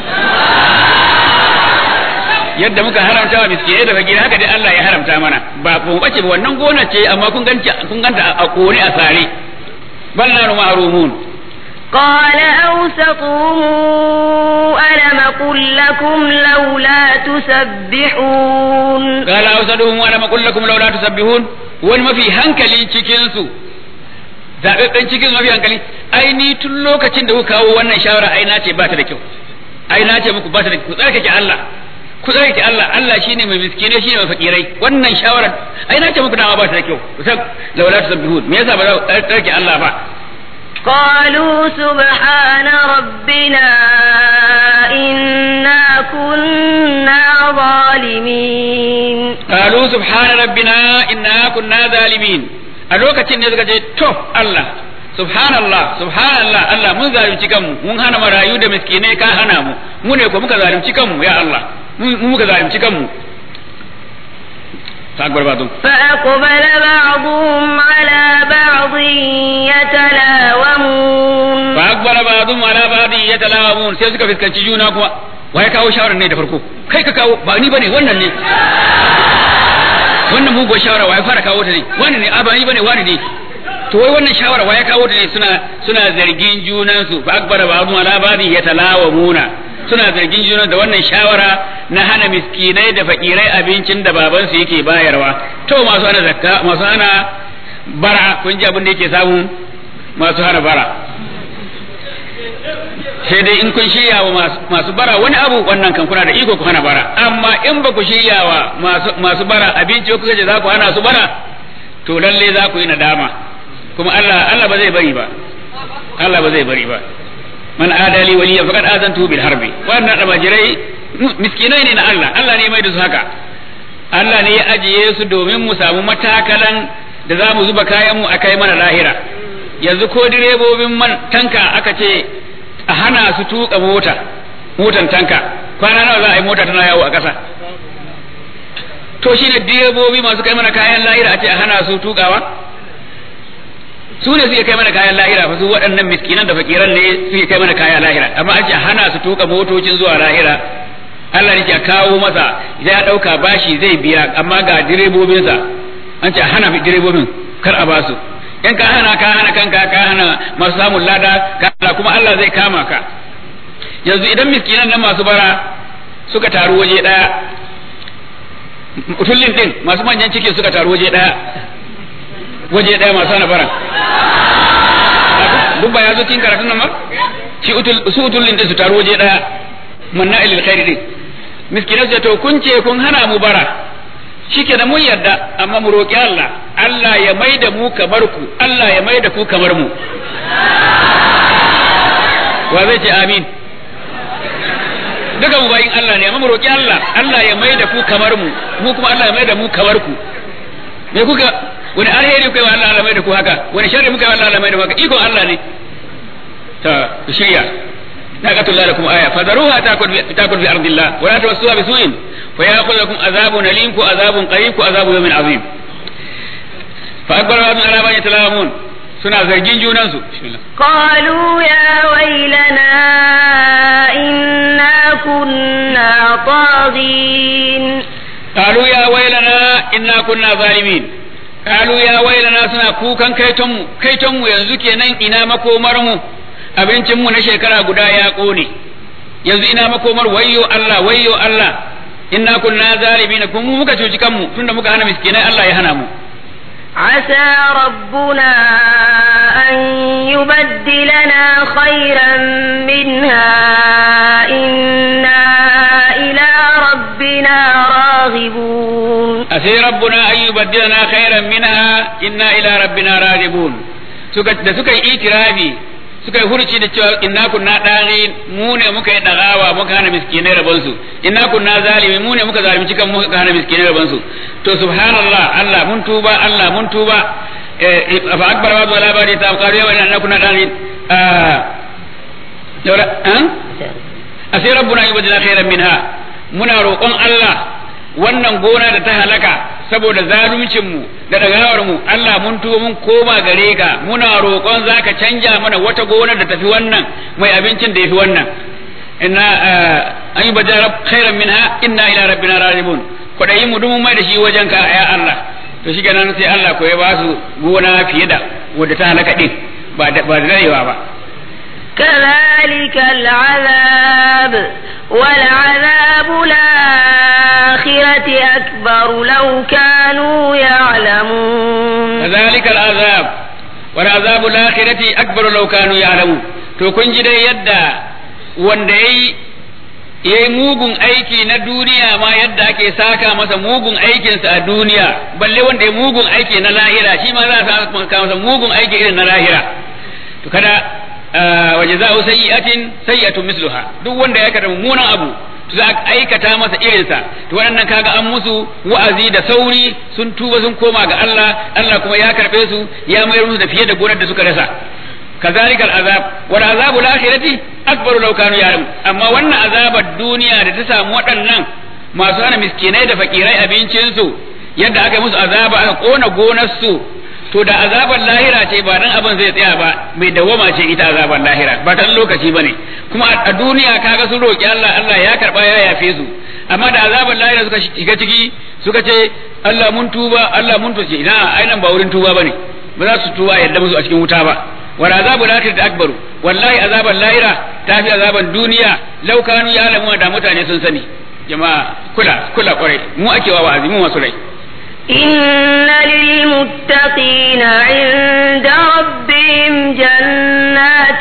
yadda muka haramta wa miskinai da fakirai haka dai Allah ya haramta mana ba mu bace ba wannan gona ce amma kun ganta kun ganta a kore a sare bal nanu mahrumun
قال أوسطهم ألم قل لكم لولا تسبحون
قال أوسطهم ألم أقل لكم لولا تسبحون wani mafi hankali cikin su zaɓaɓɓen cikin su mafi hankali ai ni tun lokacin da kuka kawo wannan shawara ai na ce ba ta da kyau ai na ce muku ba ta da ku tsarkake Allah ku tsarkake Allah Allah shine mai miskine shine mai fakirai wannan shawara ai na ce muku dama ba ta da kyau ku san laula tusabbihun me yasa ba za ku tsarkake Allah ba
قالوا سبحان ربنا إنا كنا ظالمين
qalu subhana rabbina inna kunna zalimin a lokacin ne suka ce to Allah subhanallah subhanallah Allah mun zalunci kanmu mun hana marayu da miskinai ka hana mu mu ne ko muka zalunci kanmu ya Allah mu mu muka zalunci kanmu ta akbar ba dun
فأقبل بعضهم على بعض يتلاومون
fa akbara ba'dhum ala ba'dhin yatalawamun sai suka fiskanci juna kuma wa ya kawo shawarar ne da farko kai ka kawo ba ni bane wannan ne wannan mugo shawara wa ya fara kawo ta ne wannan ne a ba ni bane wani ne to wai wannan shawara wa ya kawo ta ne suna suna zargin junan su fa akbara ba'dhum ala ba'dhin yatalawamuna suna zargin juna da wannan shawara na hana miskinai da fakirai abincin da babansu yake bayarwa to masu hana zakka masu hana bara kun ji abin da yake samu masu hana bara sai dai in kun shirya wa masu bara wani abu wannan kan kuna da iko ku hana bara amma in ba ku shirya wa masu bara abinci kuka ce za ku hana su bara to lalle za ku yi nadama kuma Allah Allah ba zai bari ba Allah ba zai bari ba man adali waliya faqad azantu bil harbi wannan almajirai miskinai ne na Allah Allah ne mai da su haka Allah ne ya ajiye su domin mu samu matakalan da za mu zuba kayan mu akai mana lahira yanzu ko direbobin man tanka aka ce a hana su tuka mota motan tanka kwana nawa za a yi mota tana yawo a ƙasa to shi ne direbobi masu kai mana kayan lahira a ce a hana su tukawa su ne suke kai mana kayan lahira fa su waɗannan miskinan da fakiran ne suke kai mana kayan lahira amma an ce a hana su tuka motocin zuwa lahira Allah ne ke kawo masa ya ɗauka bashi zai biya amma ga direbobinsa an ce a hana direbobin kar a basu in ka hana ka hana kanka ka hana masu samun lada ka kuma Allah zai kama ka yanzu idan miskinan nan masu bara suka taru waje daya tullin din masu manyan ciki suka taru waje daya waje daya masu hana bara duk ba ya zo cikin karatun nan ba shi su utullin din su taru waje daya manna ilil khairi din miskinan su to kun ce kun hana mu bara shike da mun yarda amma mu roƙi Allah Allah ya mai da mu kamar ku Allah ya mai da ku kamar mu wa zai ce amin duka mu bayin Allah ne amma mu roƙi Allah Allah ya mai da ku kamar mu mu kuma Allah ya mai da mu kamar ku me kuka wani alheri kuka yi wa Allah Allah mai da ku haka wani sharri muka yi wa Allah Allah mai da ku haka iko Allah ne ta shirya ناقة الله لكم آية فذروها تأكل في, تأكل في أرض الله ولا تمسوها بسوء فيأخذ لكم عذاب أليم عذاب قريب عذاب يوم عظيم فأكبر بعضهم على ما يتلاومون سنة زرجين جونانسو
قالوا يا ويلنا إنا كنا طاغين
قالوا يا ويلنا إنا كنا ظالمين قالوا يا ويلنا سنة كوكا كيتم كيتم ينزو kenan ina makomar mu abincinmu na shekara guda ya ƙone yanzu ina makomar wayyo Allah wayyo Allah inna kunna zalimin kun mu muka cuci kanmu tunda muka hana miskinai Allah ya hana mu
عسى ربنا أن يبدلنا خيرا منها إنا إلى ربنا راغبون
أسي ربنا أن يبدلنا خيرا منها إنا إلى ربنا راغبون da suka yi itirafi suka yi hurci da cewa inna kunna dani mu ne muka yi dagawa muka hana miskinai rabon su inna kunna zalimi mu ne muka zalunci kan muka hana miskinai rabon su to subhanallah Allah mun tuba Allah mun tuba fa akbar wa wala bari ta qaru ya inna kunna dani dawra an asai rabbuna yubdina khairan minha muna roƙon Allah wannan gona da ta halaka saboda zaluncin mu da dagawar mu Allah mun tuba mun koma gare ka muna roƙon zaka canja mana wata gona da tafi wannan mai abincin da yafi wannan inna an yi bajara khairan minha inna ila rabbina rajimun kwadayi mu dumu mai da shi wajen ka ya Allah to shi kenan sai Allah ko ya ba su gona fiye da wadda ta halaka din ba da ba da darewa ba
كذلك العذاب ولعذاب الآخرة أكبر لو كانوا يعلمون
كذلك العذاب ولعذاب الآخرة أكبر لو كانوا يعلمون to kun ji dai yadda wanda yayi yayi mugun aiki na duniya ma yadda ake saka masa mugun aikinsa a duniya balle wanda ya mugun aiki na lahira shi ma za a saka masa mugun aiki irin na lahira to kada wa jaza'u sayyi'atin sayyi'atun misluha duk wanda ya kada mummunan abu to za a aikata masa irinsa to waɗannan kaga an musu wa'azi da sauri sun tuba sun koma ga Allah Allah kuma ya karbe su ya mayar musu da fiye da gonar da suka rasa كذلك العذاب والعذاب الآخرة أكبر لو كانوا يعلمون أما وأن عذاب الدنيا da ta samu waɗannan masu hana miskinai da fakirai abincinsu yadda aka musu azaba aka kona gonarsu to da azabar lahira ce ba dan abin zai tsaya ba mai dawama ce ita azabar lahira ba ta lokaci bane kuma a duniya kaga sun roki Allah Allah ya karba ya yafe su amma da azabar lahira suka shiga ciki suka ce Allah mun tuba Allah mun tuce ina ainan ba wurin tuba bane ba za su tuba yadda musu a cikin wuta ba wal azabu lakhirati akbaru wallahi azaban lahira ta fi azaban duniya law kanu ya'lamu da mutane sun sani jama'a kula kula kwarai mu ake wa wa'azi mu masu rai
إن للمتقين عند ربهم جنات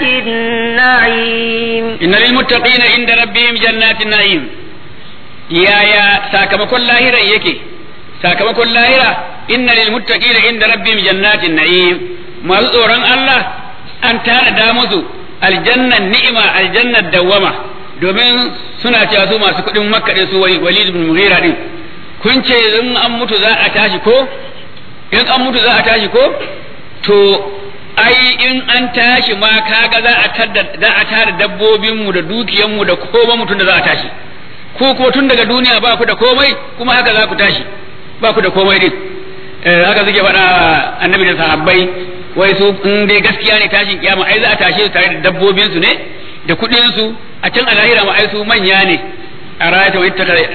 النعيم
إن للمتقين عند ربهم جنات النعيم يا يا ساكمكن لاهرة يكي ساكمكن لاهرة إن للمتقين عند ربهم جنات النعيم ما tsoron Allah an tara musu aljannan ni'ima aljannar dawwama domin suna cewa su masu kuɗin makka su walid ibn mughira din kun ce in an mutu za a tashi ko in an mutu za a tashi ko to ai in an tashi ma kaga za a tada za a tara dabbobin mu da dukiyan mu da koma mutun da za a tashi ko ko tun daga duniya ba ku da komai kuma haka za ku tashi ba ku da komai din haka suke faɗa annabi da sahabbai wai su in dai gaskiya ne tashin kiyama ai za a tashe su tare da dabbobin su ne da kuɗin su a can alahira ma ai su manya ne أرأيت وإن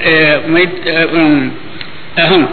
أهم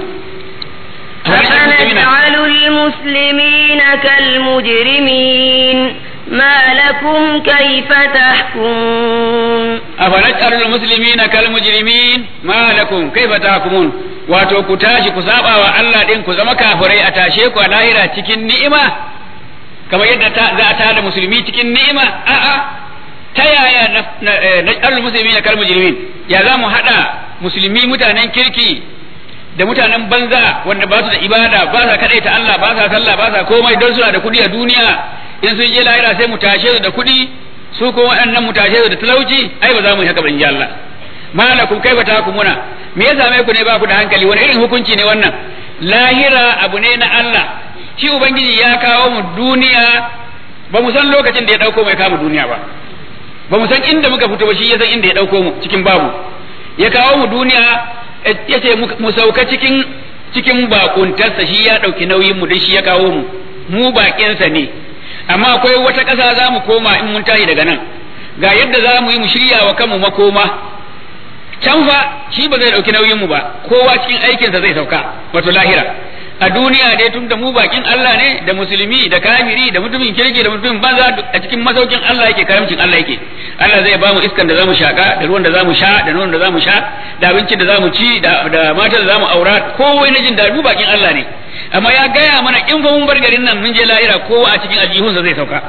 أفنجعل المسلمين كالمجرمين ما لكم كيف تحكمون
أفنجعل المسلمين كالمجرمين ما لكم كيف تحكمون wato ku tashi ku saba wa Allah din ku zama kafirai a tashe ku a lahira cikin ni'ima kamar yadda za a tada musulmi cikin ni'ima a'a ta yaya na ƙarfin musulmi na kalmar jirmin ya za mu haɗa musulmi mutanen kirki da mutanen banza wanda ba su da ibada ba sa kaɗai ta Allah ba sa sallah ba sa komai don suna da kuɗi a duniya in sun je lahira sai mu tashe su da kuɗi su ko waɗannan mu tashe su da talauci ai ba za mu yi haka ba in ji Allah malakum kaifa takumuna me ya same ku ne ba ku da hankali wani irin hukunci ne wannan lahira abu ne na Allah shi ubangiji ya kawo mu duniya ba mu san lokacin da ya dauko mai kama duniya ba ba mu san inda muka fito ba shi ya san inda ya dauko mu cikin babu ya kawo mu duniya ya ce mu sauka cikin cikin bakuntarsa shi ya dauki nauyin mu dan shi ya kawo mu mu bakinsa ne amma akwai wata ƙasa za mu koma in mun tashi daga nan ga yadda za mu yi mu shirya wa kanmu makoma can fa shi ba zai dauki nauyin mu ba kowa cikin aikinsa zai sauka wato lahira a duniya dai tun da mu bakin Allah ne da musulmi da kafiri da mutumin kirki da mutumin banza a cikin masaukin Allah yake karamcin Allah yake Allah zai ba mu iskan da zamu shaka da ruwan da zamu sha da nonon da zamu sha da abincin da zamu ci da da matan da zamu aura kowai na jin da mu bakin Allah ne amma ya gaya mana in fa mun bar garin nan mun je lahira kowa a cikin aljihunsa zai sauka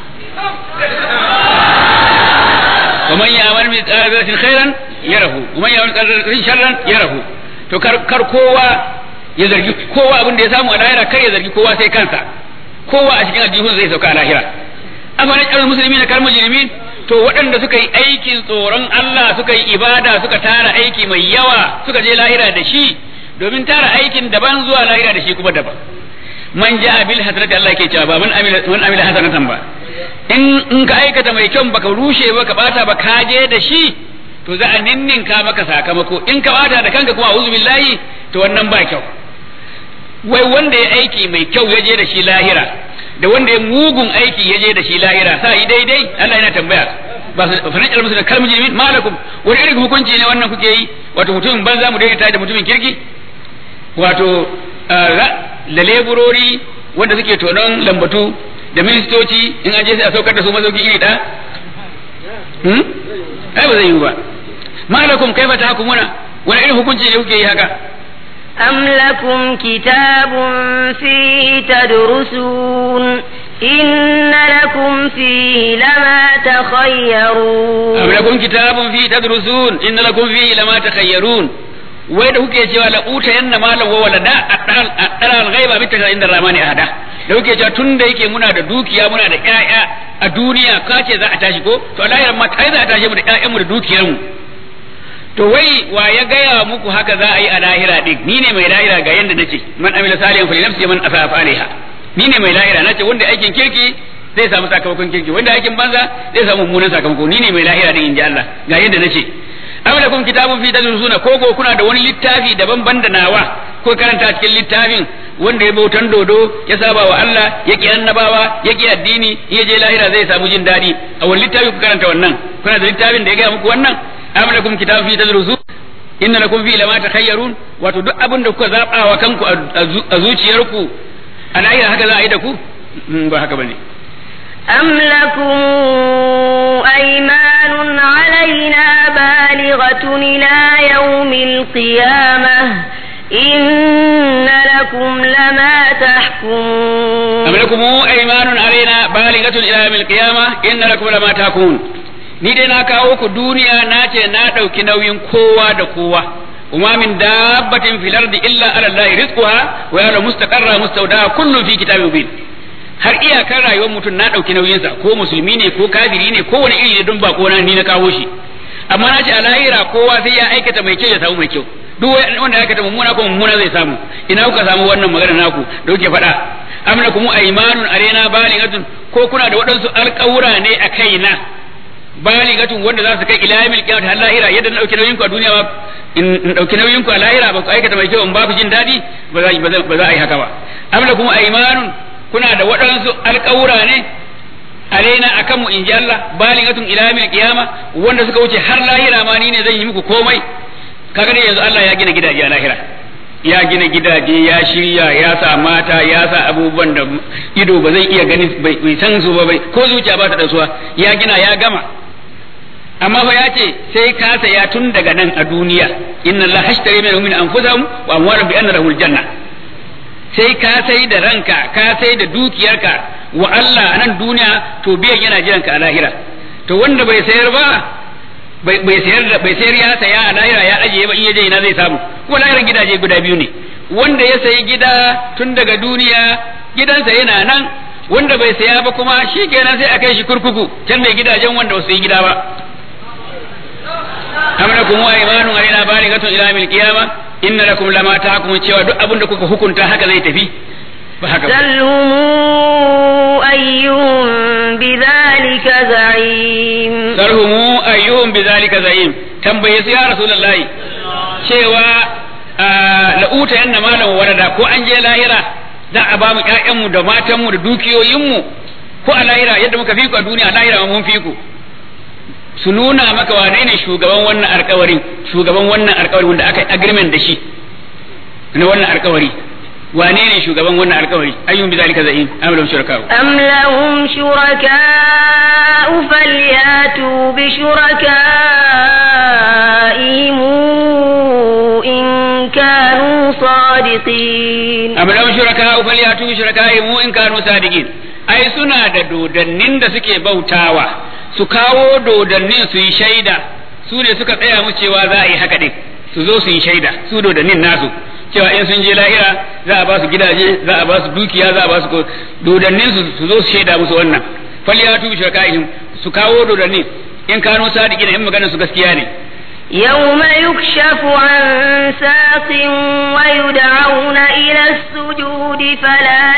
ومن يعمل مثقال ذرة خيرا يره ومن يعمل مثقال ذرة شرا يره to kar kar kowa ya zargi kowa abin da ya samu a lahira kar ya zargi kowa sai kansa kowa a cikin aljihun zai sauka a lahira amma na ƙarar musulmi na kar mujrimin to waɗanda suka yi aikin tsoron Allah suka yi ibada suka tara aiki mai yawa suka je lahira da shi domin tara aikin daban zuwa lahira da shi kuma daban man ja'a bil hasanati Allah ke cewa ba man amila man amila hasanatan ba in in ka aikata mai kyau baka rushe ba ka bata ba ka je da shi to za a ninninka maka sakamako in ka bata da kanka kuma a'udhu billahi to wannan ba kyau wai wanda ya aiki mai kyau ya je da shi lahira da wanda ya mugun aiki ya je da shi lahira sa yi daidai Allah yana tambaya ba su fanajar musu da kalmar jimin malakum wani irin hukunci ne wannan kuke yi wato mutumin banza mu daidaita da mutumin kirki wato da leburori wanda suke tonon lambatu da ministoci in an je sai a saukar da su mazauki iri ɗaya hmm? ai ba zai yi ba malakum kaifa tahkumuna wani irin hukunci ne kuke yi haka
أم لكم كتاب فيه تدرسون إن لكم فيه لما تخيرون
أم لكم كتاب فيه تدرسون إن لكم فيه لما تخيرون wai da kuke cewa la uta yanna malam wa walada adal al-ghaiba bi ta inda ramani ahada da kuke cewa tun da yake muna da dukiya muna da ƴaƴa a duniya ka ce za a tashi ko to Allah ma kai za a tashi mu da ƴaƴan mu da dukiyar mu to wai wa ya gaya muku haka za a yi a lahira din ni ne mai lahira ga yanda nace man amila salihan fali nafsi man asafa alaiha ni ne mai lahira nace wanda aikin kirki zai samu sakamakon kirki wanda aikin banza zai samu mummunan sakamako ni ne mai lahira din inji Allah ga yanda nace am lakum kitabun fi tadrusuna ko ko kuna da wani littafi daban ban da nawa ko karanta cikin littafin wanda ya bautan dodo ya saba wa Allah ya ki annabawa ya ki addini ya je lahira zai samu jin dadi a wani littafi ku karanta wannan kuna da littafin da ya gaya muku wannan am lakum kitabun fi tadrusun inna lakum fi lama takhayyarun wato duk abin da kuka zaba wa kanku a zuciyarku a lahira haka za a yi da ku ba haka bane
أم لكم أيمان علينا بالغة إلى يوم القيامة إن لكم لما تحكمون
أم لكم أيمان علينا بالغة إلى يوم القيامة إن لكم لما تحكمون ni dai na kawo ku duniya na ce na ɗauki nauyin kowa da kowa وما من دابة في الأرض إلا على الله رزقها ويعلم مستقرها مستودعها كل في كتاب مبين har iyakar rayuwar mutum na ɗauki nauyinsa ko musulmi ne ko kafiri ne ko wani iri ne don ba na ni na kawo shi amma na ce a lahira kowa sai ya aikata mai kyau ya samu mai kyau duk wanda ya aikata mummuna ko mummuna zai samu ina kuka samu wannan magana naku da kuke faɗa am lakum aymanun arena balighatun ko kuna da waɗansu alƙawura ne a kaina baligatun wanda za su kai ila yamil qiyamah har lahira yadda na dauki nauyin ku a duniya ba in dauki nauyin ku a lahira ba ku aikata mai kyau in ba ku jin dadi ba za ba za a yi haka ba am lakum aymanun kuna da waɗansu alƙawura ne alaina akan mu in ji Allah baligatun ila yamil qiyama wanda suka wuce har lahira ma ni ne zan yi muku komai kaga dai yanzu Allah ya gina gidaje a lahira ya gina gidaje ya shirya ya sa mata ya sa abubuwan da ido ba zai iya gani bai san su ba bai ko zuciya ba ta da suwa ya gina ya gama amma fa ya ce sai ka saya tun daga nan a duniya inna Allah hashtari min anfusahum wa amwalahum bi anna lahul janna sai ka sai da ranka ka sai da dukiyarka wa Allah a nan duniya to biyan yana jiran ka a lahira to wanda bai sayar ba bai sayar da bai sayar ya saya a lahira ya ajiye ba in ya je ina zai samu kuma lahirar gidaje guda biyu ne wanda ya sayi gida tun daga duniya gidansa yana nan wanda bai saya ba kuma shi kenan sai a kai shi kurkuku can mai gidajen wanda ba su yi gida ba am lakum wa imanun alaina balighatun ila yawmil qiyamah inna lakum lama tahkumun cewa duk abin da kuka hukunta haka zai tafi ba haka ba
سلهم أيهم بذلك زعيم
sarhumu ayyuhum bizalika za'im tambaye su ya rasulullahi cewa la'uta yanna malam warada ko an je lahira za a ba mu ƴaƴanmu da matanmu da dukiyoyinmu ko a lahira yadda muka fi ku a duniya a lahira mun fi ku su nuna maka wane ne shugaban wannan alkawarin shugaban wannan alkawarin wanda aka yi agreement da shi na wannan alkawari wane ne shugaban wannan alkawari ayyun bizalika za'im amalan shuraka
أم لهم شركاء فلياتوا بشركائهم إن كانوا صادقين
am lahum shuraka falyatu bi shurakaihim in kanu sadiqin ai suna da dodannin da suke bautawa su kawo dodannin su yi shaida su ne suka tsaya mu cewa za a yi haka din su zo su yi shaida su dodannin nasu cewa in sun je lahira za a ba su gidaje za a ba su dukiya za a ba su ko- dodannin su su zo su shaida musu wannan falyatu bi shurakaihim su kawo dodannin in kanu sadiqin in maganar su gaskiya ne
يوم يكشف عن ساق ويدعون إلى السجود فلا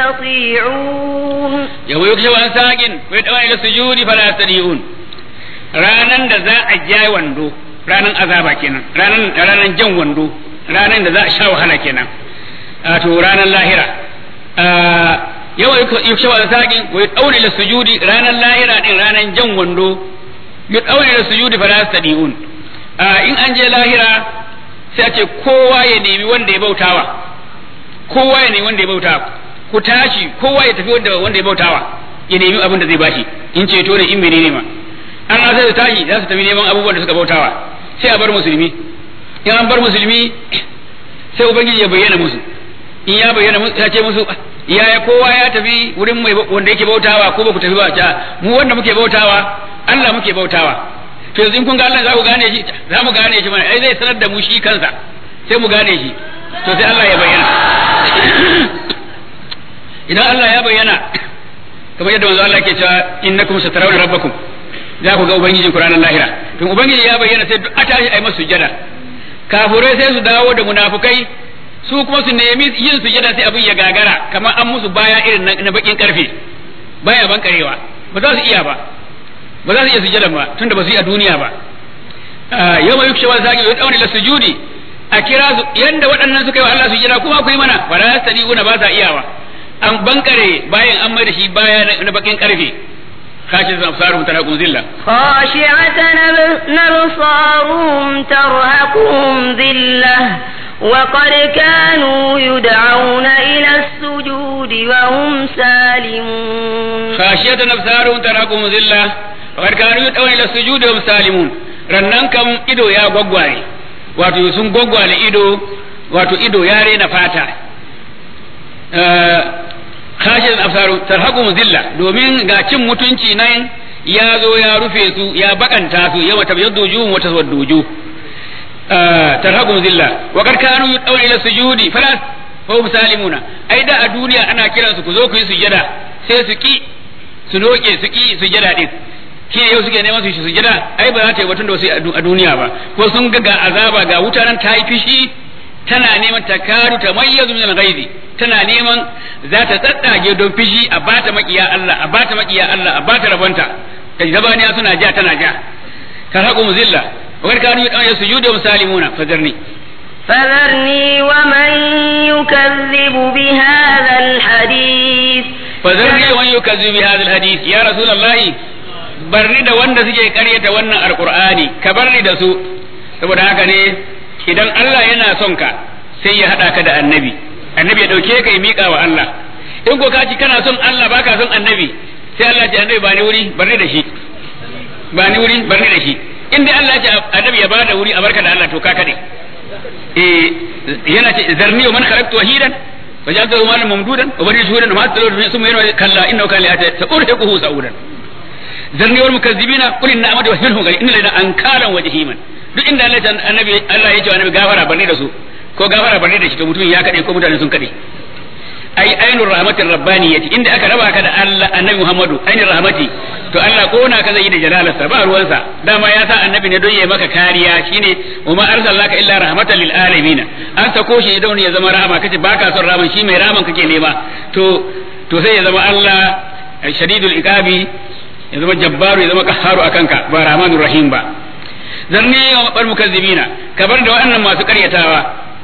يستطيعون
yau yau an saƙin wai dawa ila sujudi fala yastadiun ranan da za a ja wando ranan azaba kenan ranan ranan jan wando ranan da za a sha wahala kenan to ranan lahira yawa yuksha wa saqin wa yudawli lis sujudi ranan lahira din ranan jan wando yudawli lis sujudi fala yastadiun in an je lahira sai a ce kowa ya nemi wanda ya bautawa kowa ya nemi wanda ya bautawa ku tashi kowa ya tafi wanda wanda ya bautawa ya nemi abin da zai bashi in ceto ne in menene ma an sai su tashi za su tafi neman abubuwan da suka bautawa sai a bar musulmi in an bar musulmi sai ubangiji ya bayyana musu in ya bayyana musu ya ce musu yaya kowa ya tafi wurin mai wanda yake bautawa ko ba ku tafi ba ta mu wanda muke bautawa Allah muke bautawa to yanzu in kun ga Allah za ku gane shi za mu gane shi mana ai zai sanar da mu shi kansa sai mu gane shi to sai Allah ya bayyana idan Allah ya bayyana kamar yadda manzo Allah ke cewa innakum satarawna rabbakum za ku ga ubangijin ku ranar lahira to ubangiji ya bayyana sai duk a tashi ai masu sujada kafurai sai su dawo da munafukai su kuma su nemi yin sujada sai abin ya gagara kamar an musu baya irin na bakin karfe baya ban karewa ba za su iya ba ba za su iya sujada ba tunda ba su yi a duniya ba yau mai yukshe wani zaki yau dauni la sujudi a kira su yanda waɗannan suka yi wa Allah sujada kuma ku yi mana ba za su ba sa iyawa an bankare bayan an mai da shi baya na bakin karfe خاشعة أبصارهم ترهقهم ذلة
خاشعة أبصارهم ترهقهم ذلة وقد كانوا يدعون إلى السجود وهم سالمون
خاشعة أبصارهم ترهقهم ذلة وقد كانوا يدعون إلى السجود وهم سالمون rannan kam ido ya gwaggware wato sun gwaggwale ido wato ido ya rena fata khashin absaru tarhaqum zilla domin ga cin mutunci nan ya zo ya rufe su ya bakanta su yawa tabyaddu wujuhum wa taswaddu wujuh tarhaqum zilla wa qad kanu yud'una ila sujudi fala hum salimuna ai da a duniya ana kiran su ku zo ku yi sujada sai su ki su noke su ki sujada din shi yau suke neman su sujada ai ba za ta yi batun da wasu a duniya ba ko sun ga ga azaba ga wuta nan ta yi fishi tana neman ta karu ta mayyazu min al-ghaibi tana neman za ta tsatsage don fishi a bata makiya Allah a bata makiya Allah a bata rabanta da zabaniya suna ja tana ja tarhaqu muzilla wa kad kanu yasujudu musalimuna fadarni
فذرني ومن يكذب بهذا الحديث
فذرني ومن يكذب بهذا الحديث يا رسول الله barni da wanda suke karyata wannan alqur'ani ka barni da su saboda haka ne idan Allah yana son ka sai ya hada ka da annabi annabi ya dauke ka ya mika wa Allah in ko ka ci kana son Allah baka son annabi sai Allah ya annabi ba ni wuri barni da shi ba ni wuri barni da shi in dai Allah ya annabi ya bada wuri a barka da Allah to ka kade eh yana ce zarni wa man khalaqtu wahidan وجعلته مالا ممدودا وبني شهودا وما تلو ثم ينوى كلا انه كان لاتي سأرهقه سعودا ذرني والمكذبين قل ان امد وهمهم غير ان لنا انكارا وجهيما duk inda Allah ya annabi Allah ya ce annabi gafara barne da su ko gafara barne da shi to mutum ya kade ko mutane sun kade ai ainur rahmatir rabbaniyati inda aka raba ka da Allah annabi Muhammadu ainur rahmati to Allah kona ka zai da jalalarsa ba ruwansa dama ya sa annabi ne don ya maka kariya shine wa ma arsalnaka illa rahmatan lil alamin an sako shi don ya zama rahama kace baka son rahaman shi mai rahaman kake nema to to sai ya zama Allah shadidul iqabi ya zama jabbaru ya zama qahharu akanka ba rahmanur rahim ba zarni wa bar mukazzibina kabar da wa'annan masu karyatawa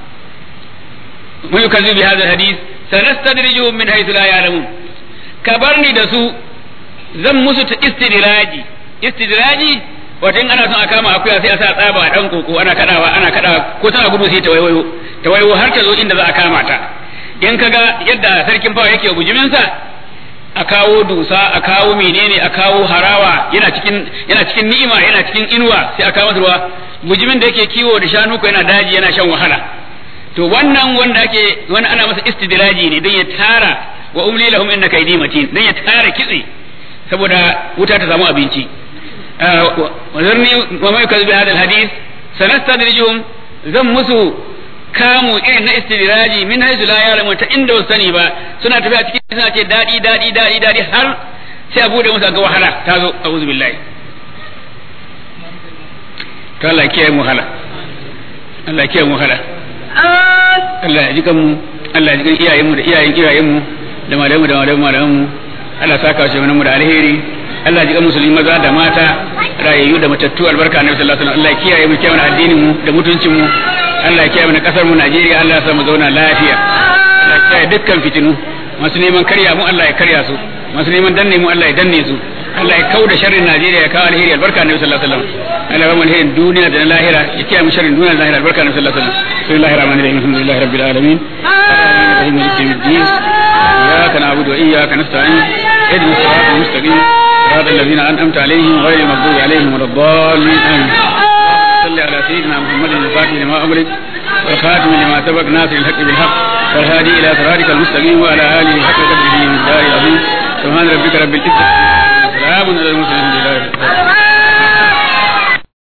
mu yukazzibu bi hadha alhadith sanastadrijuhum min haythu la ya'lamun kabarni da su zan musu ta istidraji istidraji wato in ana son a kama akuya sai a sa tsaba a dan koko ana kadawa ana kadawa ko tana gudu sai ta waiwayo ta waiwayo har ta zo inda za a kama ta in kaga yadda sarkin fawa yake bujimin sa a kawo dusa a kawo menene a kawo harawa yana cikin yana cikin ni'ima yana cikin inuwa sai a kawo masa ruwa bujimin da yake kiwo da shanu ko yana daji yana shan wahala to wannan wanda ake wani ana masa istidraji ne don ya tara wa umli lahum inna kaydi matin don ya tara kitse saboda wuta ta samu abinci wa zarni wa mai kazu bi hadal hadith sanastadrijuhum zan musu kamu irin na istidraji min haythu la ya'lamu ta inda wasu sani ba suna tafiya cikin suna ce dadi dadi dadi dadi har sai a bude musu ga wahala ta zo a'udhu billahi to Allah kiyaye mu hala Allah kiyaye mu hala Allah ya ji kanmu Allah ya ji kan iyayenmu da iyayen iyayenmu da malamu da malamu malamu Allah saka shi mu da alheri Allah ji musulmi maza da mata rayayyu da matattu albarka annabi sallallahu alaihi wasallam Allah ya kiyaye mu kiyaye addinin mu da mutuncin mu Allah ya kiyaye mu kasar mu Najeriya Allah ya sa mu zauna lafiya Allah ya kiyaye dukkan fitinu masu neman karya mu Allah ya karya su masu neman danne mu Allah ya danne su Allah ya kauda sharrin Najeriya ya kawo alheri albarka annabi sallallahu alaihi wasallam Allah ya ba mu alherin duniya da na lahira ya kiyaye mu sharrin duniya da lahira albarka annabi sallallahu alaihi wasallam bismillahir rahmanir rahim alhamdulillahi rabbil alamin الرحمن مالك يوم الدين إياك نعبد وإياك نستعين اهدنا الصراط المستقيم صراط الذين أنعمت عليهم غير المغضوب عليهم ولا الضالين آمين صل على سيدنا محمد الفاتح لما أمرك والخاتم لما سبق ناصر الحق بالحق والهادي إلى صراطك المستقيم وعلى آله حق قدره من الدار العظيم سبحان ربك رب العزة سلام على المرسلين